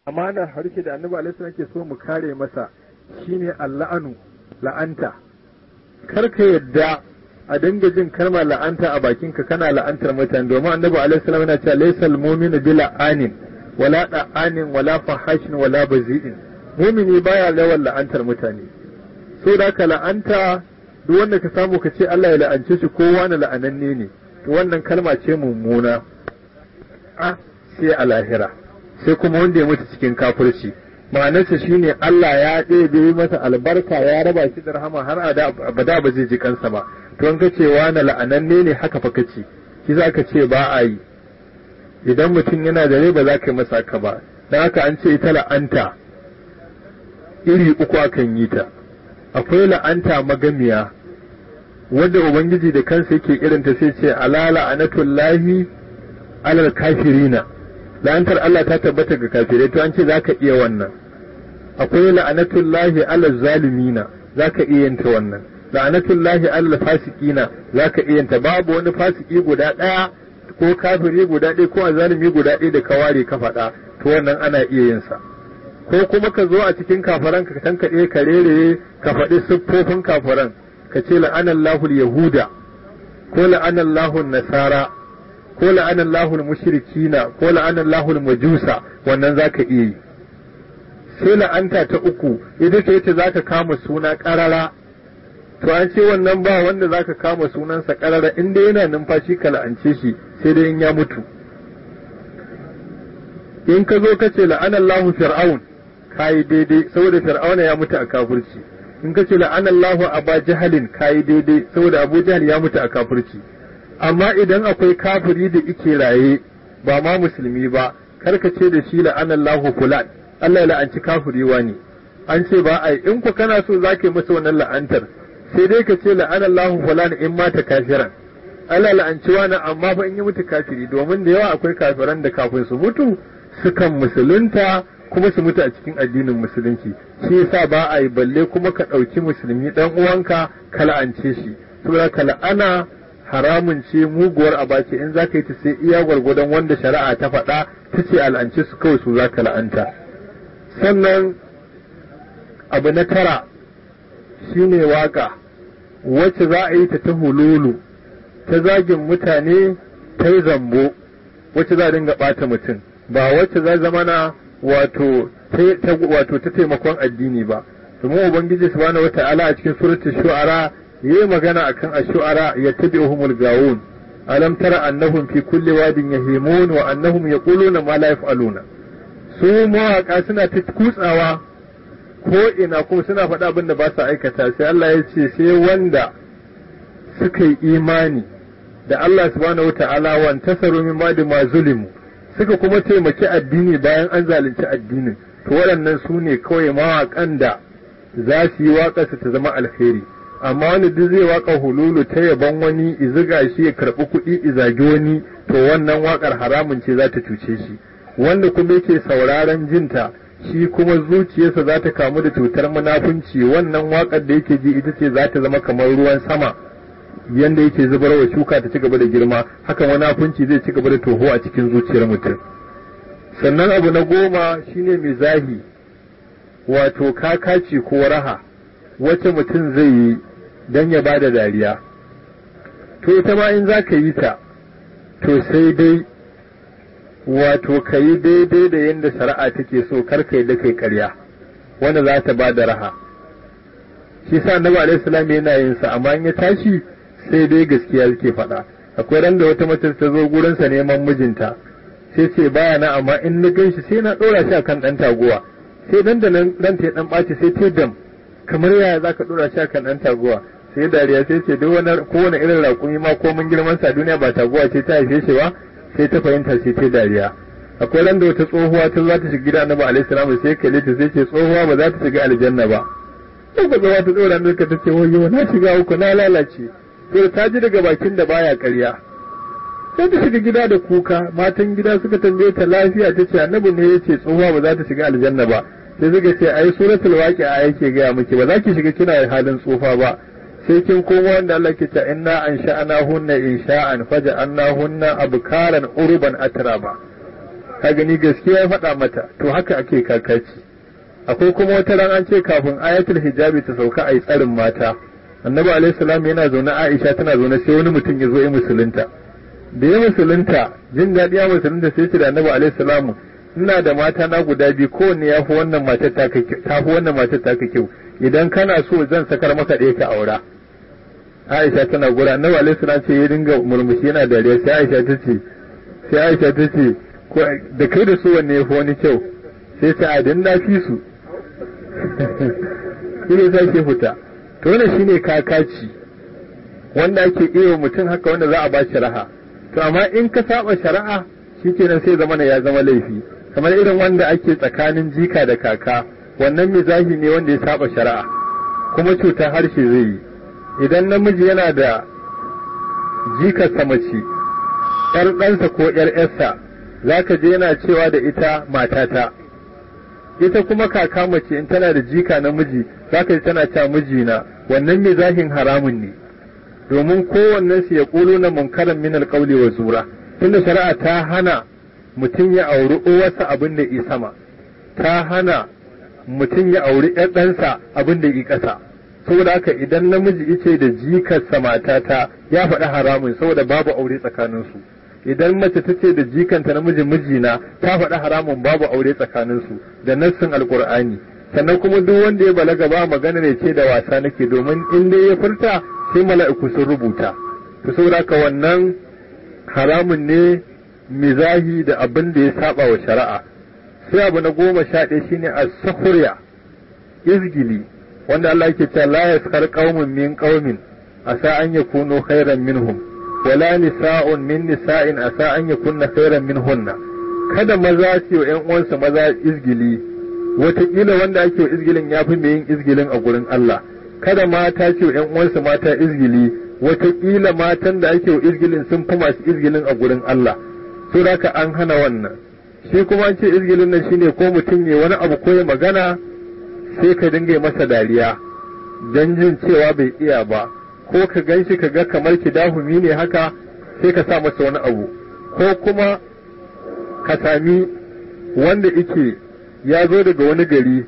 amanar harshe da annabi alaihi salam ke so mu kare masa shine alla'anu la'anta kar ka yadda a dinga jin kalmar la'anta a bakinka kana la'antar mutane domin annabi alaihi salam yana cewa laysal mu'minu bi la'anin wala da'anin wala fahashin wala bazi'in mu'mini baya yawan la'antar mutane so da ka la'anta duk wanda ka samu ka ce Allah ya la'ance shi ko wani la'ananne ne to wannan kalma ce mummuna a sai a lahira sai kuma wanda ya mutu cikin kafirci ma'anarsa shine Allah ya ɗebe masa albarka ya raba shi da rahama har abada ba zai ji kansa ba to an ka ce wani la'ananne ne haka fa kace shi za ka ce ba a yi idan mutum yana da rai ba za ka yi masa haka ba dan haka an ce ita la'anta iri uku akan yi ta akwai la'anta magamiya wanda ubangiji da kansa yake irinta sai ce ala la'anatullahi alal kafirina la'antar Allah ta tabbata ga kafirai to an ce zaka iya wannan akwai la'anatullahi alal zalimina zaka iya yanta wannan la'anatullahi alal fasiqina zaka iya yanta babu wani fasiki guda daya ko kafiri guda ɗaya ko azalimi guda ɗaya da ka ware ka faɗa to wannan ana iya yin sa ko kuma ka zo a cikin kafaran ka tankaɗe ka rere ka faɗi siffofin kafaran ka ce la'anallahu yahuda ko la'anallahu nasara ko la'anallahu mushrikina ko la'anallahu majusa wannan zaka iya yi sai la'anta ta uku ita ce ita zaka kama suna ƙarara to an ce wannan ba wanda zaka kama sunansa ƙarara inda yana numfashi ka la'ance shi sai dai in ya mutu in ka zo ka ce la'anallahu fir'aun kayi daidai saboda fir'auna ya mutu a kafirci in ka ce la'anallahu aba jahalin kayi daidai saboda abu jahal ya mutu a kafirci amma idan akwai kafiri da ike raye ba ma musulmi ba kar ka ce da shi la'anallahu fulan Allah ya la'anci kafiri wani an ce ba ai in ku kana so zaka yi masa wannan la'antar sai dai ka ce la'anallahu fulan in mata kafiran Allah la'anci wani amma fa in yi mutu kafiri domin da yawa akwai kafiran da kafin su mutu sukan musulunta kuma su mutu a cikin addinin musulunci shi yasa ba a yi balle kuma ka ɗauki musulmi ɗan uwanka ka la'ance shi saboda ka la'ana haramun ce muguwar abace in za ka yi ta sai iya gwargwadon wanda shari'a ta faɗa ta ce al'ance su kawai su za ka la'anta sannan abu na tara shine waka wacce za a yi ta ta hululu ta zagin mutane ta yi zambo wacce za a dinga ɓata mutum ba wacce za zama na wato wato ta taimakon addini ba domin ubangiji subhanahu wata'ala a cikin suratul shu'ara yayi magana akan ash-shu'ara yattabi'uhumul gawun alam tara annahum fi kulli wadin yahimun wa annahum yaquluna ma la yaf'aluna su mawaka suna ta kutsawa ko ina kuma suna faɗa abin da ba su aikata sai Allah ya ce sai wanda suka yi imani da Allah subhanahu wata'ala wa tasaru min ba'di ma zulimu suka kuma taimaki addini bayan an zalunci addinin to waɗannan su ne kawai mawaƙan da za su yi waƙarsa ta zama alheri amma wani duk zai waƙa hululu ta yaban wani iziga shi ya karɓi kuɗi izagi wani to wannan waƙar haramun ce za ta cuce shi wanda kuma yake sauraron jinta shi kuma zuciyarsa za ta kamu da cutar munafunci wannan waƙar da yake ji ita ce za ta zama kamar ruwan sama yanda yake zubar wa shuka ta ci gaba da girma haka munafunci zai ci gaba da toho a cikin zuciyar mutum sannan abu na goma shine mizahi wato kakaci ko raha wacce mutum zai yi don ya bada dariya to ita ma in za ka yi ta to sai dai wato ka yi daidai da yadda shari'a take so kar ka yi da kai karya wanda za ta bada raha shi sa annabi alaihi salam yana yin sa amma in ya tashi sai dai gaskiya yake faɗa akwai ran da wata mace ta zo gurinsa neman mijinta sai ce baya na amma in na gan shi sai na ɗora shi akan ɗan taguwa sai dan da nan ran ta dan ɓaci sai ta dam kamar yaya zaka ɗora shi akan ɗan taguwa sai dariya sai ce duk wani kowane irin raƙumi ma ko mun girman sa duniya ba taguwa ce ta haife shi ba sai ta fahimta sai ta dariya akwai ran da wata tsohuwa ta za ta shiga gida annabi alaihi salam sai kalle ta sai ce tsohuwa ba za ta shiga aljanna ba sai ka tsohuwa ta ɗora ne ta ce wayo na shiga uku na lalace to ta ji daga bakin da baya ƙarya sai ta shiga gida da kuka matan gida suka tambaye ta lafiya ta ce annabi ne ya ce tsohuwa ba za ta shiga aljanna ba sai suka ce ai suratul waqi'a yake gaya miki ba za ki shiga kina halin tsufa ba sai kin koma wanda Allah ke ta inna an sha'ana hunna insha'an faja'anna hunna abkaran urban atraba ka gani gaskiya ya faɗa mata to haka ake kakaci akwai kuma wata ran an ce kafin ayatul hijabi ta sauka a yi tsarin mata annabi alaihi salam yana zaune aisha tana zaune sai wani mutum ya zo ya musulunta da ya musulunta jin daɗi ya musulunta sai ce da annabi alaihi salam ina da mata na guda biyu kowanne ya fi wannan matar ta fi wannan matar ta kyau idan kana so zan sakar maka ɗaya ka aura Aisha tana gura annabi alaihi salam ce ya dinga murmushi yana dariya sai Aisha ta ce sai Aisha ta ce da kai da su wanne ya fi wani kyau sai ta adin na fi su shi ne sai ke fita to wannan shine kakaci wanda ake iya mutum haka wanda za a ba shi raha to amma in ka saba shari'a shikenan sai zama ya zama laifi kamar irin wanda ake tsakanin jika da kaka wannan mizahi ne wanda ya saba shari'a kuma cutar harshe zai yi idan namiji yana da jikarsa mace ‘yar ɗansa ko ‘yar ‘yarsa za ka je yana cewa da ita matata ita kuma kaka mace in tana da jika namiji za ka ji tana cewa mijina wannan mizahin haramun ne domin kowannen su ya ƙulo na munkaran min alƙauli wa zura tunda shari'a ta hana mutum ya auri uwarsa abin da i sama ta hana mutum ya auri ‘yar ɗansa abin da i ƙasa saboda haka idan namiji ice da jikarsa matata ya faɗi haramun saboda babu aure tsakaninsu idan mace ta ce da jikanta namiji mijina ta faɗi haramun babu aure tsakaninsu da nassin alkur'ani sannan kuma duk wanda ya balaga ba magana ne ce da wasa nake domin in dai ya furta sai mala'iku sun rubuta to saboda haka wannan haramun ne mizahi da abin da ya saba wa shari'a sai abu na goma sha ɗaya shine as-sukhriya izgili wanda Allah yake cewa la yaskar qaumun min qaumin asa an yakunu khairan minhum wala nisa'un min nisa'in asa an yakunna khairan minhunna kada maza su yi ƴan uwansu maza izgili wataƙila wanda ake wa izgilin ya fi mai yin izgilin a gurin Allah kada mata ce wa ƴan uwansu mata izgili wataƙila matan da ake wa izgilin sun fi masu izgilin a gurin Allah so haka an hana wannan shi kuma an ce izgilin nan shine ko mutum ya wani abu ko ya magana sai ka dinga masa dariya don jin cewa bai iya ba ko ka gan shi ka ga kamar ki dahumi ne haka sai ka sa masa wani abu ko kuma ka sami wanda ike ya zo daga wani gari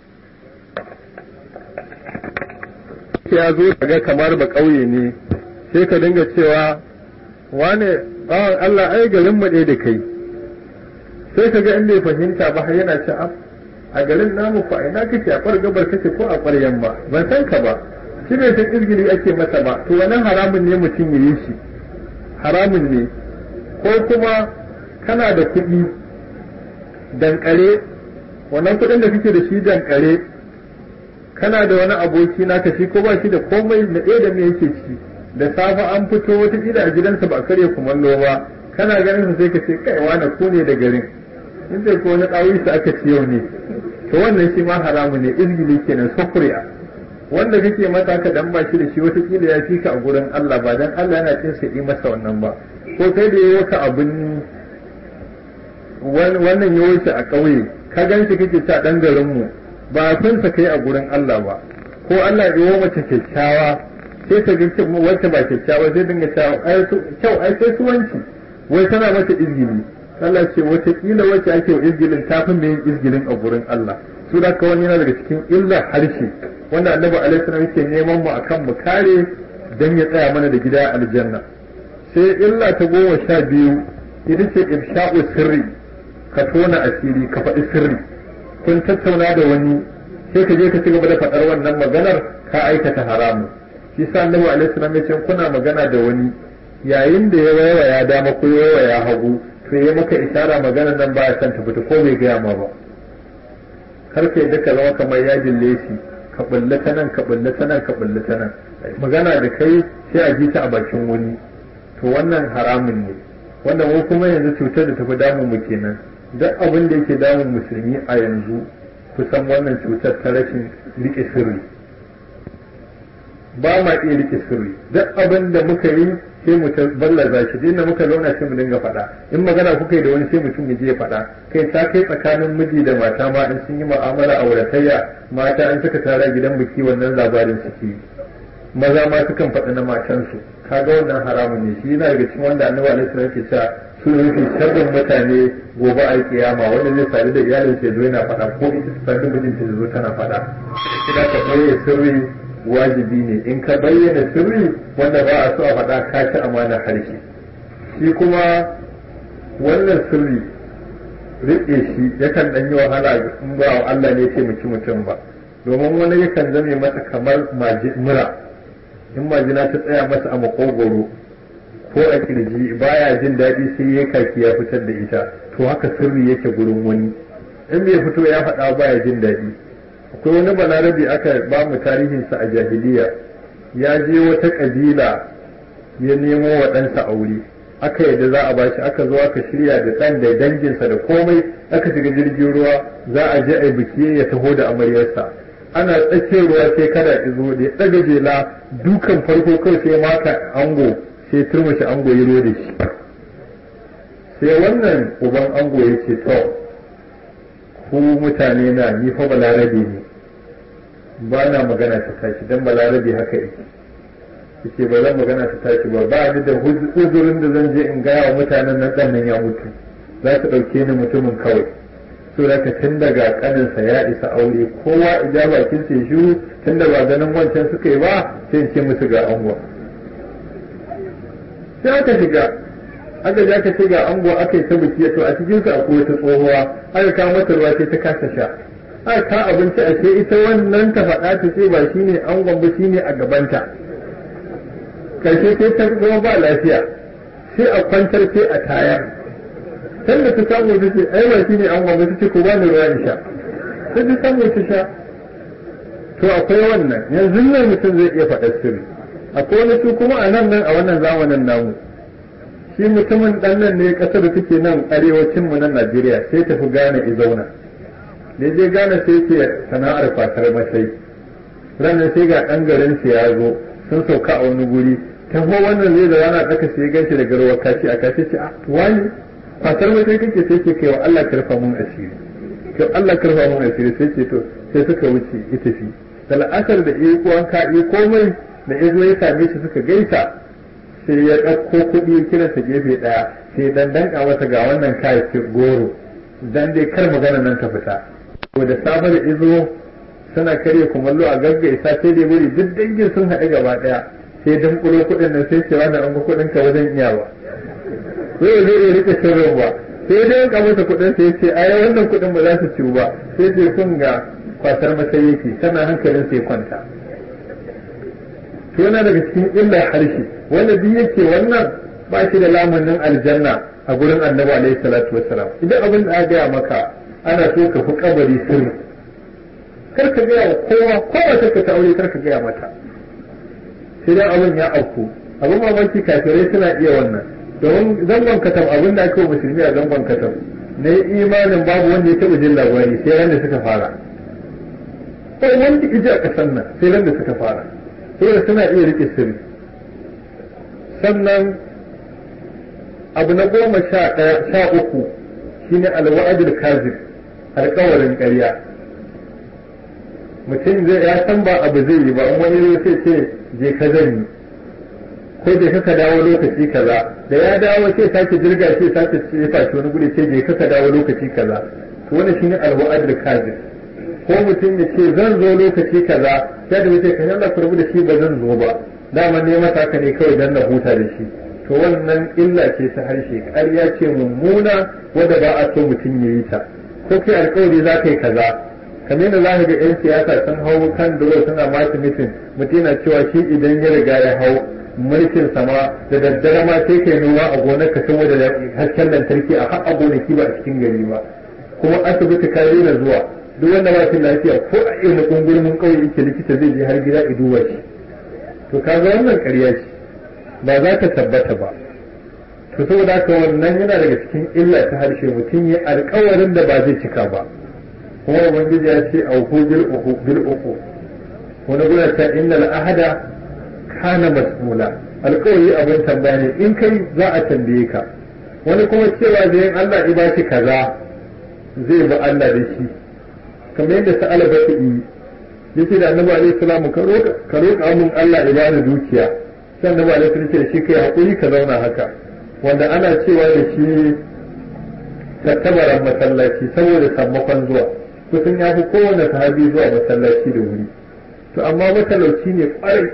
ya zo ka ga kamar ba ƙauye ne sai ka dinga cewa wane bawan Allah ai garin mu ɗaya da kai sai ka ga in bai fahimta ba har yana ce a garin namu fa ina kake a kwar gabar kake ko a kwar yamma ban san ka ba shi bai san izgiri ake masa ba to wannan haramun ne mutum ya yi shi haramun ne ko kuma kana da kuɗi dankare wannan kuɗin da kake da shi dankare kana da wani aboki naka shi ko ba shi da komai na ɗaya da me yake ci da safe an fito wata a gidansa ba karya kumallo ba kana ganin sai ka ce kai wani ku ne da garin in dai ko wani ɗawi su aka ci yau ne to wannan shi ma haramu ne izgili kenan sufuriya wanda kake mata ka dan ba shi da shi watakila ya fi ka a gurin Allah ba dan Allah yana cin sai masa wannan ba ko kai da yayi ka abin wannan yawo shi a ƙauye ka gan shi kake ta dan garin mu ba kun sa kai a gurin Allah ba ko Allah ya yi mace kyakkyawa sai ka ga wacce ba kyakkyawa zai dinga cewa kyau ai sai suwanci wai tana mata izgili Allah ce wataƙila wacce ake wa izgilin ta fi mai yin izgilin a gurin Allah su da kawai yana daga cikin illar harshe wanda annabi alaihi salam yake neman mu akan mu kare dan ya tsaya mana da gida aljanna sai illa ta goma sha biyu ita ce ifsha'u sirri ka tona asiri ka faɗi sirri kun tattauna da wani sai ka je ka ci gaba da faɗar wannan maganar ka aikata haramu shi sa annabi alaihi salam ya ce kuna magana da wani yayin da ya waiwaya dama ko ya waiwaya hagu to ya maka isara magana nan ba ya san ta fita ko bai gaya ma ba kar ka yadda ka zama kamar yajin lesi ka bulle ta nan ka bulle ta nan ka bulle ta nan magana da kai sai a ji ta a bakin wani to wannan haramun ne wanda mu kuma yanzu cutar da tafi damun mu kenan duk abin da yake damun musulmi a yanzu kusan wannan cutar ta rashin rike sirri ba ma iya rike sirri duk abin da muka yi sai mu ballaza shi inda muka zauna sai mu dinga faɗa in magana kuka yi da wani sai mutum ya je ya faɗa kai ta kai tsakanin miji da mata ma in sun yi mu'amala a wuratayya mata an suka tara gidan biki wannan labarin suke maza ma sukan faɗi na matansu kaga wannan haramun ne shi yana daga cikin wanda annabi alaihi salam ke cewa su ne mafi sharrin mutane gobe a kiyama wanda zai sadu da iyalin sai zo yana faɗa ko ita ta sadu mijin ta zo tana faɗa kina ka bayyana sirri wajibi ne in ka bayyana sirri wanda ba a so a faɗa ka ci amana harshe shi kuma wannan sirri riƙe shi yakan ɗan yi wahala in ba wa Allah ne taimaki mutum ba domin wani yakan zame masa kamar mura in majina ta tsaya masa a makogoro ko a kirji baya jin daɗi sai ya kaki ya fitar da ita to haka sirri yake gurin wani in bai fito ya faɗa baya jin daɗi akwai wani balarabe aka ba mu tarihinsa a jahiliya ya je wata ƙabila ya nemo wa ɗansa aure aka yadda za a bashi aka zo aka shirya da ɗan da danginsa da komai aka shiga jirgin ruwa za a je a biki ya taho da amaryarsa ana tsakiyar ruwa sai kada izo da ya ɗaga jela dukan farko kawai sai maka ango sai turmushi ango ya da shi sai wannan uban ango ya ce to ku mutane na ni fa balarabe ne ba na magana ta tashi dan balarabe haka yake yace ba zan magana ta tashi ba ba ni da uzurin da zan je in gaya wa mutanen nan dan nan ya mutu za su ɗauke ni mutumin kawai so da tun daga kaninsa ya isa aure kowa ija bakin sai shiru tun da ba ganin wancan suka yi ba sai in ce musu ga ango sai aka shiga aka ja ka ce ga ango aka yi ta biki to a cikin su akwai wata tsohuwa aka kawo mata ruwa sai ta kasa sha aka ka abinci a ce ita wannan ta faɗa ta ce ba shine angon ba shine a gabanta karshe sai ta zama ba lafiya sai a kwantar sai a tayar can da ta samu ta ce ai ba shine angon ba ta ce ko ba ni ruwa in sha sai ta samu ta sha to akwai wannan yanzu nan mutum zai iya faɗa sirri akwai wani su kuma a nan nan a wannan zamanin namu shi mutumin dan nan ne kasar da take nan arewacin mu nan Najeriya sai tafi Ghana i zauna da je Ghana sai ke sana'ar fatar masai ranar sai ga dan garin sa ya zo sun sauka a wani guri ta ho wannan zai da rana daka sai ganshi da garwa kaci a kaci ce a wani fatar masai kake sai ke kai wa Allah karfa mun asiri kai Allah karfa mun asiri sai ce to sai suka wuce ita fi da la'asar da iko an ka komai da ya zo ya same shi suka gaisa sai ya ɗauko kuɗi kira ta gefe ɗaya sai dan danka masa ga wannan kayan goro dan dai kar magana nan ta fita to da safe da izo suna karya kumallo a gaggaisa sai dai wuri duk dangin sun haɗu gaba ɗaya sai dan kulo kuɗin nan sai ce wannan an ga kuɗin ka wajen iyawa sai zai iya rike sirrin ba sai dai ya masa kuɗin sai ce ai wannan kuɗin ba za su ciwu ba sai ce kun ga kwasar masai yake sannan hankalin sai kwanta to yana daga cikin illar harshe wanda duk yake wannan ba shi da lamunin aljanna a gurin annabi alaihi salatu wassalam idan abin da aka gaya maka ana so ka fi kabari sirri kar ka gaya wa kowa kowa ta ta aure kar ka gaya mata sai dan abin ya auku abin mamaki kafirai suna iya wannan domin zangon katam abin da ake wa musulmi a zangon katam na yi imanin babu wanda ya taɓa jin labari sai ran da suka fara ko wanda iji a ƙasar nan sai ran da suka fara saboda suna iya rike sirri sannan abu na goma sha ɗaya sha uku shine alwa'adul kazib alƙawarin ƙarya mutum zai ya san ba abu zai yi ba in wani zai ce je ka zan yi ko je ka dawo lokaci kaza da ya dawo sai sake jirga sai sake jefa shi wani guri ce je ka dawo lokaci kaza to wannan shine alwa'adul kazib ko mutum ya ce zan zo lokaci kaza sai da wuce kan Allah kurbu da shi ba zan zo ba dama ne mata ka ne kawai dan na huta da shi to wannan illa ce ta harshe ƙarya ce mummuna wanda ba a so mutum ya yi ta ko kai alƙawari za ka yi kaza kamar yadda za ka ga 'yan siyasa sun hau kan dole suna masu mitin mutum yana cewa shi idan ya riga ya hau mulkin sama da daddare ma sai kai noma a gonar ka saboda hasken lantarki a har a gonaki ba a cikin gari ba kuma asibiti ka daina zuwa duk wanda ba shi lafiya ko a irin kungurmin kauye yake likita zai je har gida ya duba shi to kaga wannan ƙarya ce ba za ta tabbata ba to saboda haka wannan yana daga cikin illa ta harshe mutum ya alƙawarin da ba zai cika ba kuma ubangiji ya ce auku bil uku bil uku wani guna ta innal ahada kana mas'ula alƙawari abin tambaya ne in kai za a tambaye ka wani kuma cewa da yin Allah ya ba shi kaza zai bi Allah da shi kamar yadda sa'ala ba yi yace da annabi alaihi salamu ka roƙa ka roƙa mun Allah ya bani dukiya sai annabi alaihi salatu ce shi kai hakuri ka zauna haka wanda ana cewa da shi tattabaran masallaci saboda sammakon zuwa kusan ya fi kowane sahabi zuwa masallaci da wuri to amma matalauci ne kwarai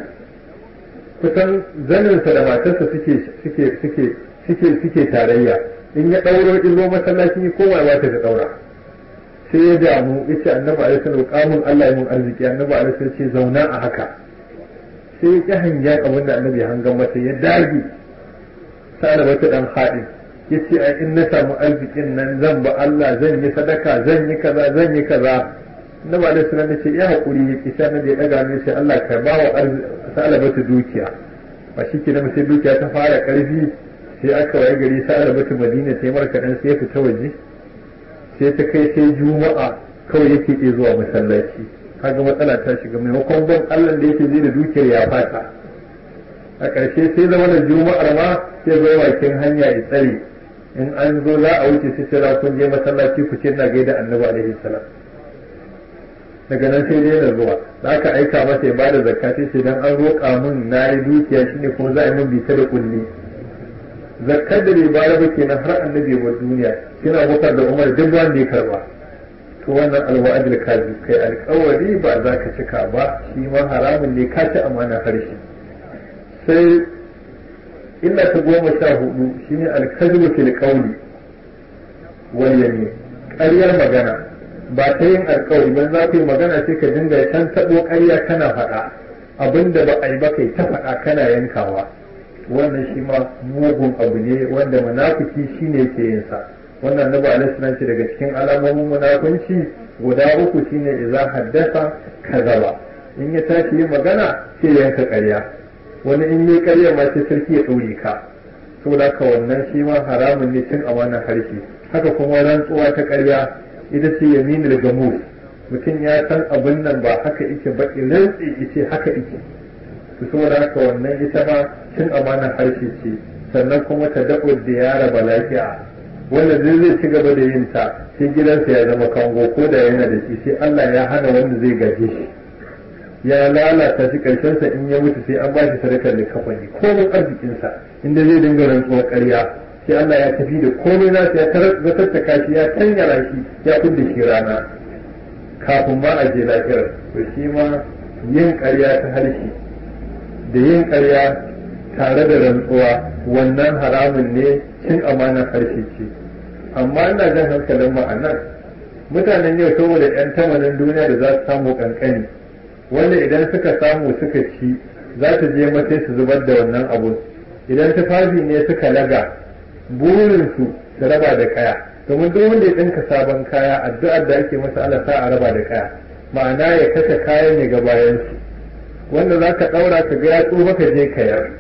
kusan zaninsa da matarsa suke suke suke suke suke tarayya in ya ɗauro in zo masallaci ne kowa ba ta da ɗaura sai ya damu ya ce annabi alaihi salatu kamun Allah ya mun arziki annabi alaihi salatu ce zauna a haka sai ya ƙi hangen abin da annabi hangan masa ya dage sa'ala wata dan haɗin ya ce a in na samu arzikin nan zan ba Allah zan yi sadaka zan yi kaza zan yi kaza annabi alaihi salatu ce ya haƙuri ya ƙi sanar da ya ɗaga ne sai Allah ka ba wa sa'ala wata dukiya ba shi ke sai dukiya ta fara ƙarfi sai aka waye gari sa'ala wata madina sai markaɗan sai ya fita waje sai ta kai sai juma'a kawai yake iya zuwa masallaci kaga matsala ta shiga maimakon ban Allah da yake zai da dukiyar ya fata a ƙarshe sai zama da juma'ar ma sai zo bakin hanya ya tsare in an zo za a wuce sai sai kun je masallaci ku ce na gaida annabi alaihi salam daga nan sai dai na zuwa da aka aika masa ya bada zakka sai dan an roƙa min na yi dukiya shine kuma za a yi min bita da kulli zakkar da bai bayar ba kenan har annabi wa duniya kina bukar da umar duk wanda ya karba to wannan alwa'adul kazi kai alƙawari ba za ka cika ba shi ma haramun ne ka ci amana harshe sai illa ta goma sha hudu shine alkazibu fil qawli wal yamin ƙaryar magana ba ta yin alƙawari ban za ka yi magana sai ka dinga can taɓo ƙarya kana faɗa abinda ba a yi ba kai ta faɗa kana yankawa wannan shi ma mugun abu ne wanda munafiki shine yake yin sa wannan nabi alaihi salam ce daga cikin alamomin munafunci guda uku shine idza haddasa kazaba in ya tashi yin magana sai yanka ƙarya wani in yi ƙarya ma sai sarki ya ɗaure ka saboda haka wannan shi ma haramun ne cin amanar harshe haka kuma rantsuwa ta ƙarya ita ce yaminul gamus mutum ya san abin nan ba haka yake ba rantsi yace haka yake to saboda haka wannan ita ma cin amanar harshe ce sannan kuma ta daɓo da yara ba lafiya wanda zai zai ci gaba da yin ta sai gidansa ya zama kango ko da yana da shi sai Allah ya hana wanda zai gaje shi ya lalata shi karshensa in ya mutu sai an ba shi sadakar da kafani komai arzikinsa inda zai dinga rantsuwar ƙarya sai Allah ya tafi da komai nasa ya tattaka shi ya tanyara shi ya kudda shi rana kafin ma a je lafiyar to shi ma yin ƙarya ta harshe da yin ƙarya tare da rantsuwa wannan haramun ne cin amanar harshe ce amma ina jan hankalin ma'anar mutanen yau saboda 'yan tamanin duniya da za su samu kankani wanda idan suka samu suka ci za ta je mata su zubar da wannan abu idan tufafi ne suka laga burinsu su raba da kaya domin duk wanda ya ɗinka sabon kaya addu'ar da ake masa ala sa a raba da kaya ma'ana ya kashe kayan ya ga bayansu wanda za ka ɗaura ka ga ya tsufa ka je ka yar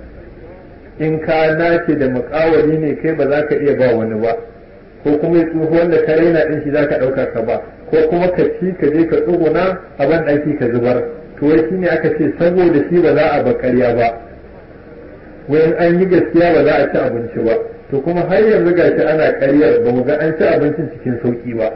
in ka nace da mukawari ne kai ba za ka iya ba wani ba ko kuma ya tsufa wanda ka raina ɗin shi za ka ɗauka ka ba ko kuma ka ci ka je ka tsuguna a ban ɗaki ka zubar to wai shine aka ce saboda shi ba za a ba ƙarya ba wayan an yi gaskiya ba za a ci abinci ba to kuma har yanzu gashi ana ƙaryar ba mu ga an ci abincin cikin sauƙi ba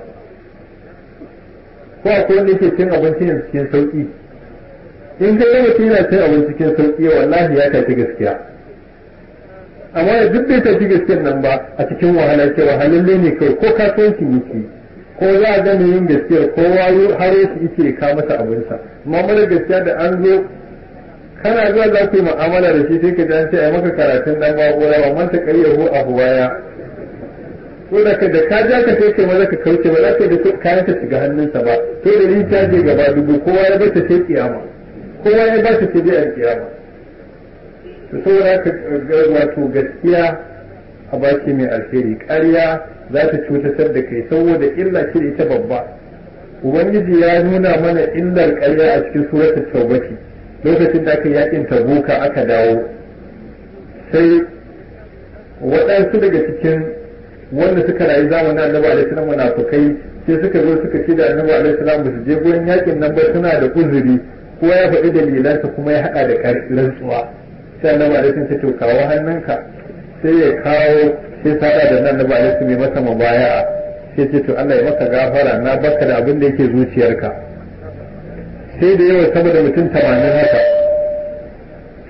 ko akwai wanda yake cin abincin cikin sauƙi in ka yi mutum yana cin abinci cikin sauƙi wallahi ya tafi gaskiya amma da duk bai tafi gaskiyar nan ba a cikin wahala ce wahalalle ne kai ko kasuwancin yake ko za a gani yin gaskiyar ko wayo haro shi yake ka masa abinsa amma mara gaskiya da an zo kana zuwa za ku yi mu'amala da shi sai ka ji an ce a maka karatun dan ba'ura wa manta ƙaryahu a huwaya ko da ka da ka ja ka sai kai maza ka kauce ba za ka da kayan ka shiga hannunsa ba to da ni ta je gaba dubu kowa ya bar ta sai kiyama kowa ya ba ta sai dai a kiyama to saboda haka wato gaskiya a baki mai alheri ƙarya za ta cutatar da kai saboda illa ce ita babba ubangiji ya nuna mana illar ƙarya a cikin suratul taubati lokacin da aka yakin tabuka aka dawo sai waɗansu daga cikin wanda suka rayu zamanin annabi alaihi salam munafukai sai suka zo suka ce da annabi alaihi salam ba su je gurin yakin nan ba suna da uzuri kowa ya faɗi dalilansa kuma ya haɗa da rantsuwa sai annabi alaihi salam ce to kawo hannunka sai ya kawo sai sada da nan annabi alaihi salam ya masa mubaya'a sai ce to Allah ya maka gafara na baka da abin da yake zuciyarka sai da yawa sama da mutum tamanin haka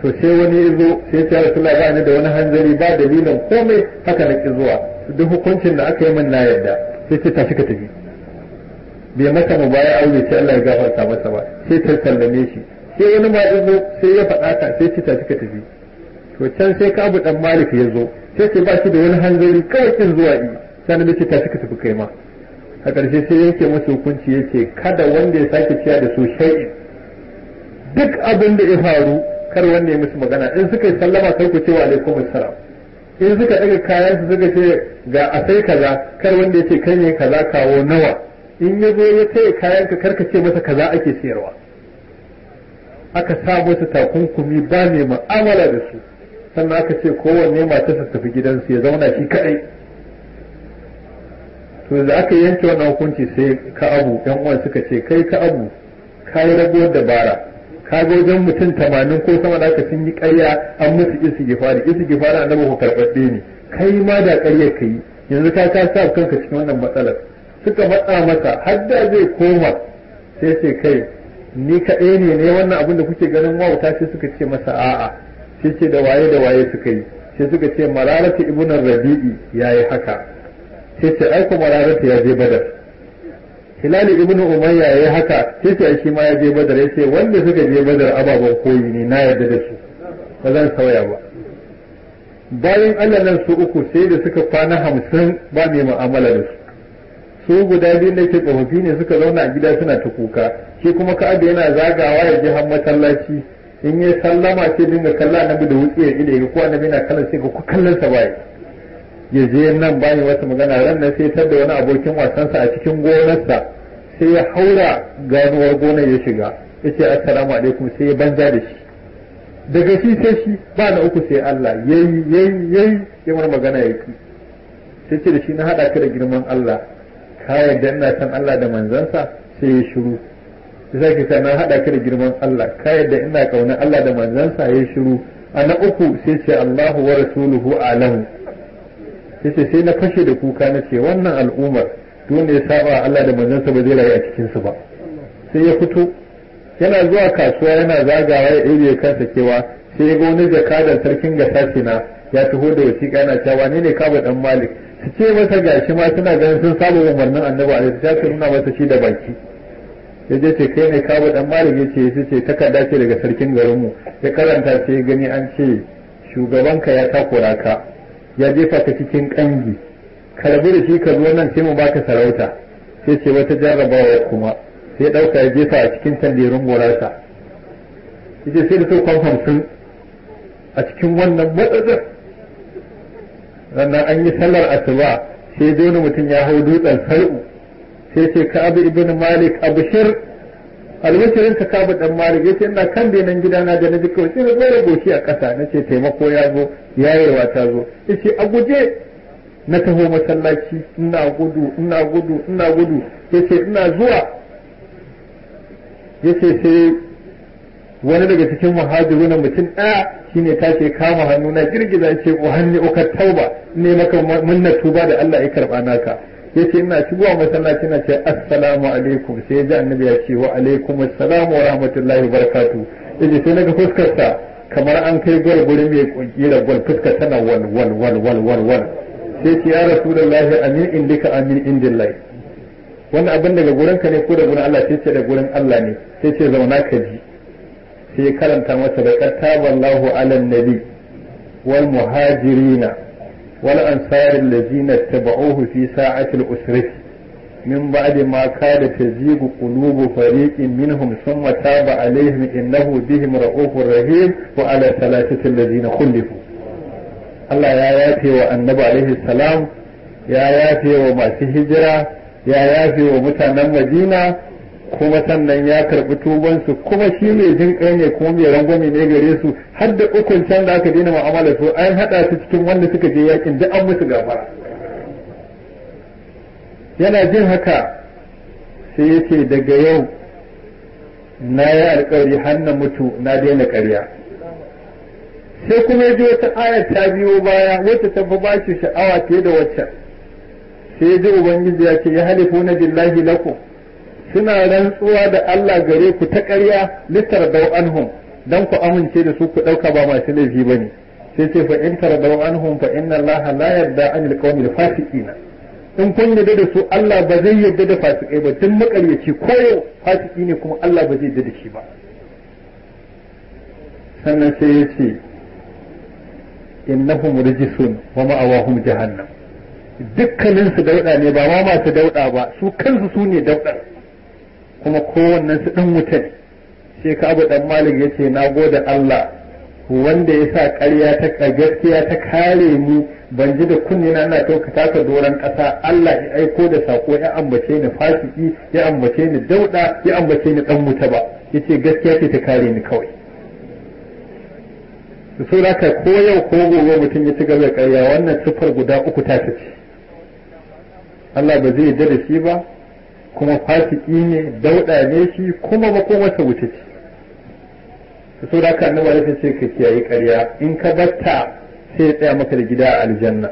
to sai wani ya zo sai ya rasu ba ni da wani hanzari ba dalilin komai haka na ki zuwa duk hukuncin da aka yi min na yarda sai ce tafi ka tafi bai masa mu baya aure sai Allah ya gafarta masa ba sai ta sallame shi sai wani ma ya zo sai ya faɗa ka sai ce tafi ka tafi to can sai ka abu dan malik ya zo sai ce ba shi da wani hanzari kawai kin zuwa yi sai na ce tafi ka tafi kai ma a ƙarshe sai yanke masa hukunci ya ce kada wanda ya sake ciya da su shay'in duk abin da ya faru kar wanda ya musu magana in suka yi sallama kai ku ce wa alaikum assalam in suka daga kayan su suka ce ga a sai kaza kar wanda ya ce kai ne kaza kawo nawa in ya zo ya taya kayan ka karka ce masa kaza ake sayarwa aka sa musu takunkumi ba mai mu'amala da su sannan aka ce kowanne matarsa tafi gidansu ya zauna shi kadai to da aka yanke wannan hukunci sai ka abu yan uwan suka ce kai ka abu ka yi rabuwar dabara ka ga wajen mutum tamanin ko sama da aka sun yi ƙarya an musu isi gifari isi gifari annabi ku karɓaɗɗe ne kai ma da ƙaryar ka yi yanzu ka ka sa kanka cikin wannan matsalar suka matsa masa har da zai koma sai ce kai ni kaɗai ne ne wannan abin da kuke ganin wauta sai suka ce masa a'a sai ce da waye da waye suka yi sai suka ce mararata ibn rabi'i yayi haka sai ce ai ko mararata ya je badar hilal ibn umayya yayi haka sai ce shi ma ya je badar yace wanda suka je badar ababan koyi ne na yarda da su ba zan sauya ba bayan Allah nan su uku sai da suka kwana hamsin ba mai mu'amala da su su guda biyu da ke tsofaffi ne suka zauna a gida suna ta kuka shi kuma ka'aba yana zagawa ya je har masallaci in yi sallama sai dinga kalla annabi da wutsiya ido ga ko annabi na kallon sai ga ku kallon sa bai ya je nan bani wata magana ran nan sai tar da wani abokin wasansa a cikin gonarsa sai ya haura ganuwar gonar ya shiga yace assalamu alaikum sai ya banza da shi daga shi sai shi ba na uku sai Allah yayi yayi yayi ya mar magana yake sai ce da shi na hada ka da girman Allah ka yarda ina san Allah da manzansa sai ya shiru sai ka ce na hada ka da girman Allah ka yarda ina kaunar Allah da manzansa ya shiru a na uku sai ce Allahu wa rasuluhu alamu sai ce sai na fashe da kuka na ce wannan al'ummar duk wanda ya saba Allah da manzansa ba zai rayu a cikin su ba sai ya fito yana zuwa kasuwa yana zagawa ya ɗebe kansa kewa sai ya ga wani jakadan sarkin gasasina ya taho da wasiƙa yana cewa ne ne kaba dan malik su ce masa gashi ma suna ganin sun saba umarnin annabi alaihi sai ka nuna masa shi da baki ya je ce kai ne kawo dan malik ya ce ya ce takarda ce daga sarkin garinmu ya karanta sai gani an ce shugabanka ya takura ka ya jefa ka cikin kangi ka rabu da shi ka zo nan sai mu baka sarauta sai ce wata jarrabawa kuma sai dauka ya jefa a cikin tandirin gorarsa yace sai da so kwan hamsin a cikin wannan matsatsar sannan an yi sallar asuba sai dole mutum ya hau dutsen sar'u sai ce ka abu ibn malik abushir albashirin ka kabu dan malik yace ina kan benan gidana da na ji kawai sai na zo da goshi a ƙasa na ce taimako ya zo yayewa ta zo yace a guje na taho masallaci ina gudu ina gudu ina gudu yace ina zuwa yace sai wani daga cikin muhajiru na mutum ɗaya shine ta ce kama hannu na girgiza ce ko hannu uka tauba ne maka munna tuba da Allah ya karba naka yace ina shigowa masallaci na ce assalamu alaikum sai ji annabi ya ce wa alaikum assalam wa rahmatullahi wa barakatuh yace sai naga fuskar sa kamar an kai gwal guri mai kunkira gwal fuskar tana wal wal wal wal wal wal sai ce ya rasulullahi amin indika amin indillahi wannan abin daga gurin ka ne ko da gurin Allah sai ce da gurin Allah ne sai ce zauna ka ji sai karanta masa da kataballahu ala nabi wal muhajirina والأنصار الذين اتبعوه في ساعة الأسرة من بعد ما كاد تزيغ قلوب فريق منهم ثم تاب عليهم إنه بهم رؤوف رحيم وعلى ثلاثة الذين خلفوا الله يا يافي والنبي عليه السلام يا يافي وما هجرة يا يافي ومتانا مدينة kuma sannan ya karɓi tubansu kuma shi mai jin kai ne kuma mai rangwame ne gare su har da ukun can da aka daina mu'amala su an haɗa su cikin wanda suka je yakin duk an musu gafara yana jin haka sai ya ce daga yau na yi alkawari har na mutu na daina ƙarya sai kuma ya ji wata aya ta biyo baya wacce ta fi bashi sha'awa fiye da waccan sai ya ji ubangiji ya ce ya halifu na billahi lakum suna rantsuwa da Allah gare ku ta ƙarya littar dau anhum dan ku amince da su ku ɗauka ba masu laifi ba ne sai ce fa in taradaw anhum fa inna allaha la yarda anil qawmil fasiqina in kun yarda da su Allah ba zai yarda da fasikai ba tun makaryaci koyo fasiki ne kuma Allah ba zai yarda da shi ba sannan sai ya ce innahum rijsun wa ma'awahum jahannam dukkanin su dauda ne ba ma masu dauda ba su kansu su ne daudar kuma kowannen su dan wuta ne sai ka abu dan malik yace na gode Allah wanda ya sa ƙarya ta gaskiya ta kare ni ban ji da kunni na ina to ka taka doron ƙasa Allah ya aiko da sako ya ambace ni fasiki ya ambace ni dauda ya ambace ni dan wuta ba yace gaskiya ce ta kare ni kawai so da ka ko yau ko gobe mutum ya ci gaba da ƙarya wannan sifar guda uku ta ce Allah ba zai yarda da shi ba kuma fasiki ne dauda ne shi kuma makomarsa wuce ce so da ka annabi ya ce ka kiyaye ƙarya in ka batta sai ya tsaya maka da gida a aljanna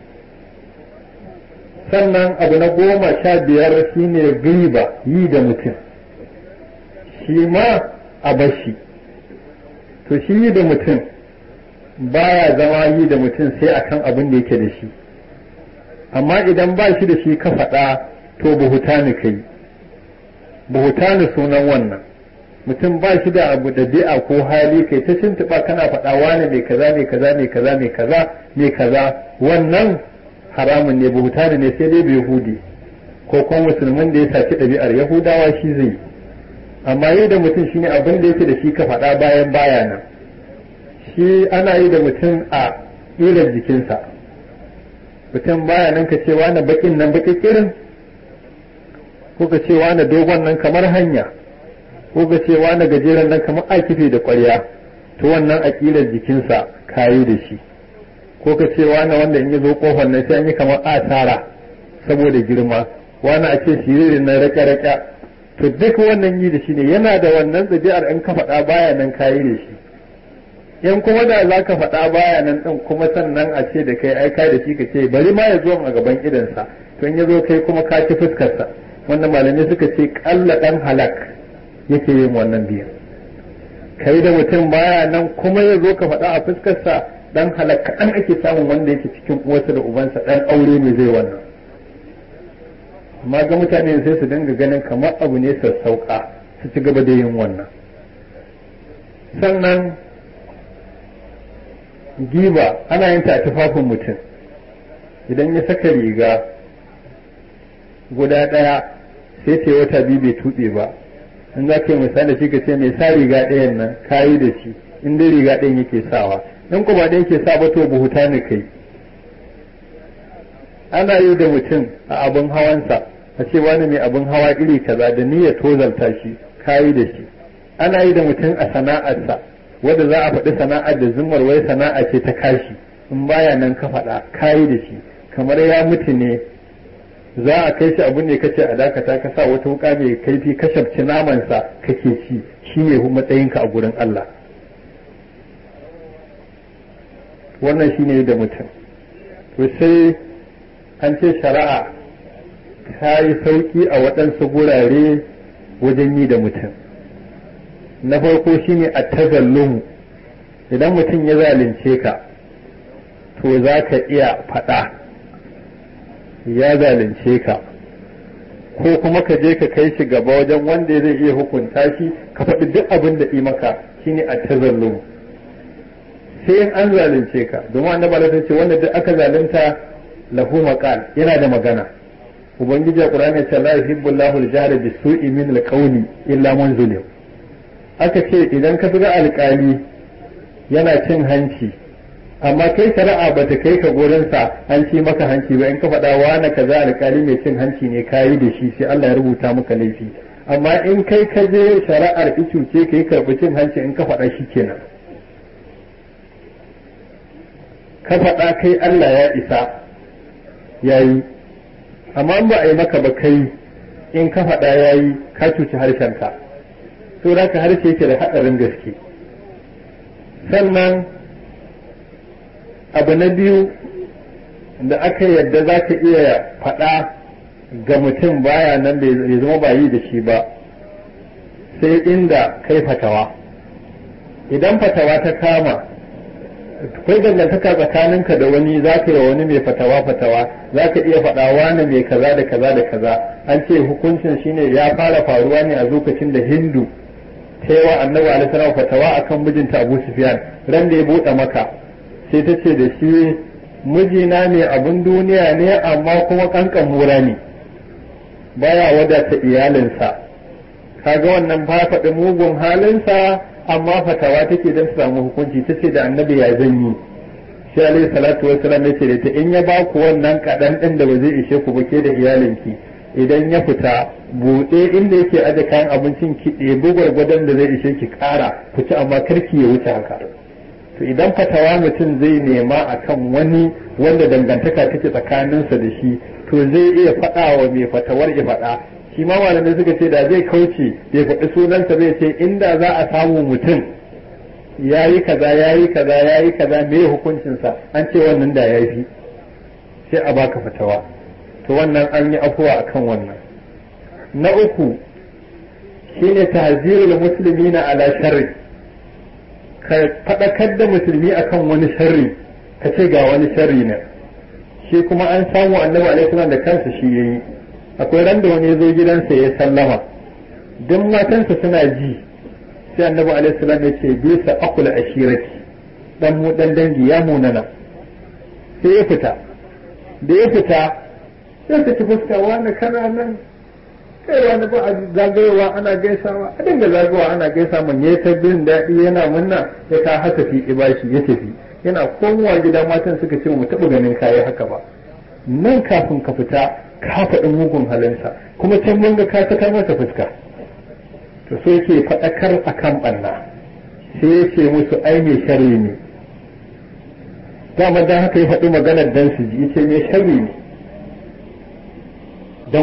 sannan abu na goma sha biyar shine riba yi da mutum shi ma a bashi to shi yi da mutum baya zama yi da mutum sai akan abin da yake da shi amma idan ba shi da shi ka faɗa to buhutani kai buhutani sunan wannan mutum ba shi da abu da bi'a ko hali kai ta tuntuɓa kana faɗa wane mai kaza mai kaza mai kaza mai kaza mai kaza wannan haramun ne buhutani ne sai dai bai yahudi ko kuma musulmin da ya saki ɗabi'ar yahudawa shi zai amma yi da mutum shine abin da yake da shi ka faɗa bayan baya nan shi ana yi da mutum a ƙirar jikinsa mutum baya nan ka ce wani bakin nan baki kirin ko ka ce wani dogon nan kamar hanya ko ka ce wani gajeren nan kamar akife da ƙwarya to wannan a ƙirar jikinsa kayi da shi ko ka ce wani wanda in ya zo kofar nan sai an yi kamar asara saboda girma wani a ce siririn nan rake-rake to duk wannan yi da shi ne yana da wannan ɗabi'ar in ka faɗa baya nan kayi da shi in kuma da za ka faɗa baya nan ɗin kuma sannan a ce da kai aika da shi ka ce bari ma ya zo a gaban idansa to in ya zo kai kuma ka ci fuskarsa wannan malamai suka ce ƙalla ɗan halak yake yin wannan biyan kai da mutum baya nan kuma ya zo ka faɗa a fuskarsa ɗan halak kaɗan ake samun wanda yake cikin uwarsa da ubansa ɗan aure ne zai wannan amma ga mutane sai su dinga ganin kamar abu ne sassauƙa su ci gaba da yin wannan sannan giba ana yin ta a tufafin mutum idan ya saka riga guda ɗaya sai ce wata biyu bai tuɓe ba in za ka yi misali shi ka ce mai sa riga ɗayan nan kayi da shi in dai riga ɗayan yake sawa in kuma ɗayan yake sa ba to buhuta ne kai ana yi da mutum a abin hawansa a ce wani mai abin hawa iri kaza da niyyar tozalta shi kayi da shi ana yi da mutum a sana'arsa wadda za a faɗi sana'ar da zumar wai sana'a ce ta kashi in baya nan ka faɗa kayi da shi kamar ya mutu ne za a kai shi abin ne kace a dakata ka sa wata wuka mai kaifi ka shabci namansa kake ci shi ne matsayinka a gurin Allah wannan shi ne da mutum to sai an ce shari'a ta yi sauki a waɗansu gurare wajen yi da mutum na farko shine a tazallumu idan mutum ya zalunce ka to za ka iya faɗa ya zalunce ka ko kuma ka je ka kai shi gaba wajen wanda zai iya hukunta shi ka faɗi duk abin da yi maka shine a tazallumu sai in an zalunce ka domin annabi Allah ce wanda duk aka zalunta lahu maqal yana da magana ubangiji a qur'ani ya ce la yuhibbu Allahu al-jahra bis-su'i min al-qawli illa man zulim aka ce idan ka ga alkali yana cin hanci amma kai shari'a ba ta kai ka gurinsa an ci maka hanci ba in ka faɗa wani kaza alkali mai cin hanci ne kayi da shi sai Allah ya rubuta maka laifi amma in kai ka je shari'ar icuce kai karɓi cin hanci in ka faɗa shi kenan ka faɗa kai Allah ya isa yayi amma in ba a yi maka ba kai in ka faɗa yayi ka cuci harshenka to da ka harshe yake da haɗarin gaske sannan abu na biyu da aka yadda za ka iya faɗa ga mutum baya nan bai zama ba yi da shi ba sai inda kai fatawa idan fatawa ta kama akwai dangantaka tsakaninka da wani za ka yi wa wani mai fatawa fatawa za ka iya faɗa wani mai kaza da kaza da kaza an ce hukuncin shine ya fara faruwa ne a lokacin da hindu ta yi wa annabi alaihi fatawa akan mijinta abu sufyan ran da ya buɗe maka sai ta ce da shi mijina ne abin duniya ne amma kuma kankan mura ne baya wadata iyalinsa kaga wannan ba faɗi mugun halinsa amma fatawa take don su samu hukunci ta ce da annabi ya zanyi sai alaihi salatu wasalam ya ce da ta in ya ba ku wannan kaɗan ɗin da ba zai ishe ku ba ke da iyalinki idan ya fita buɗe inda yake aje kayan abincin ki ɗebi gwargwadon da zai ishe ki ƙara ku ci amma karki ya wuce haka to idan fatawa mutum zai nema akan wani wanda dangantaka take tsakaninsa da shi to zai iya faɗa wa mai fatawar ya faɗa shi ma malamai suka ce da zai kauce bai faɗi sunansa zai ce inda za a samu mutum ya yi kaza ya yi kaza ya yi kaza me hukuncinsa an ce wannan da ya fi sai a baka fatawa to wannan an yi afuwa akan wannan na uku shine tahzirul muslimina ala sharri ka faɗakar da musulmi akan wani sharri ka ce ga wani sharri ne shi kuma an samu annabi alaihi salam da kansa shi yayi akwai ran da wani ya zo gidansa ya sallama duk matansa suna ji sai annabi alaihi salam ya ce bisa akula ashirati dan mu dan dangi ya munana sai ya fita da ya fita sai ka ci fuska wani kana nan kai wani ba a zagayowa ana gaisawa a dinga zagayowa ana gaisa man yayi ta bin daɗi yana munna ya ka haka fi ibashi ya tafi yana komowa gidan matan suka ce mu taɓa ganin kayi haka ba nan kafin ka fita ka faɗi mugun halinsa kuma can mun ga ka sakar masa fuska to sai yake faɗakar akan ɓanna sai ya ce musu ai mai sharri ne dama dan haka ya faɗi maganar dan su ji yace mai sharri ne dan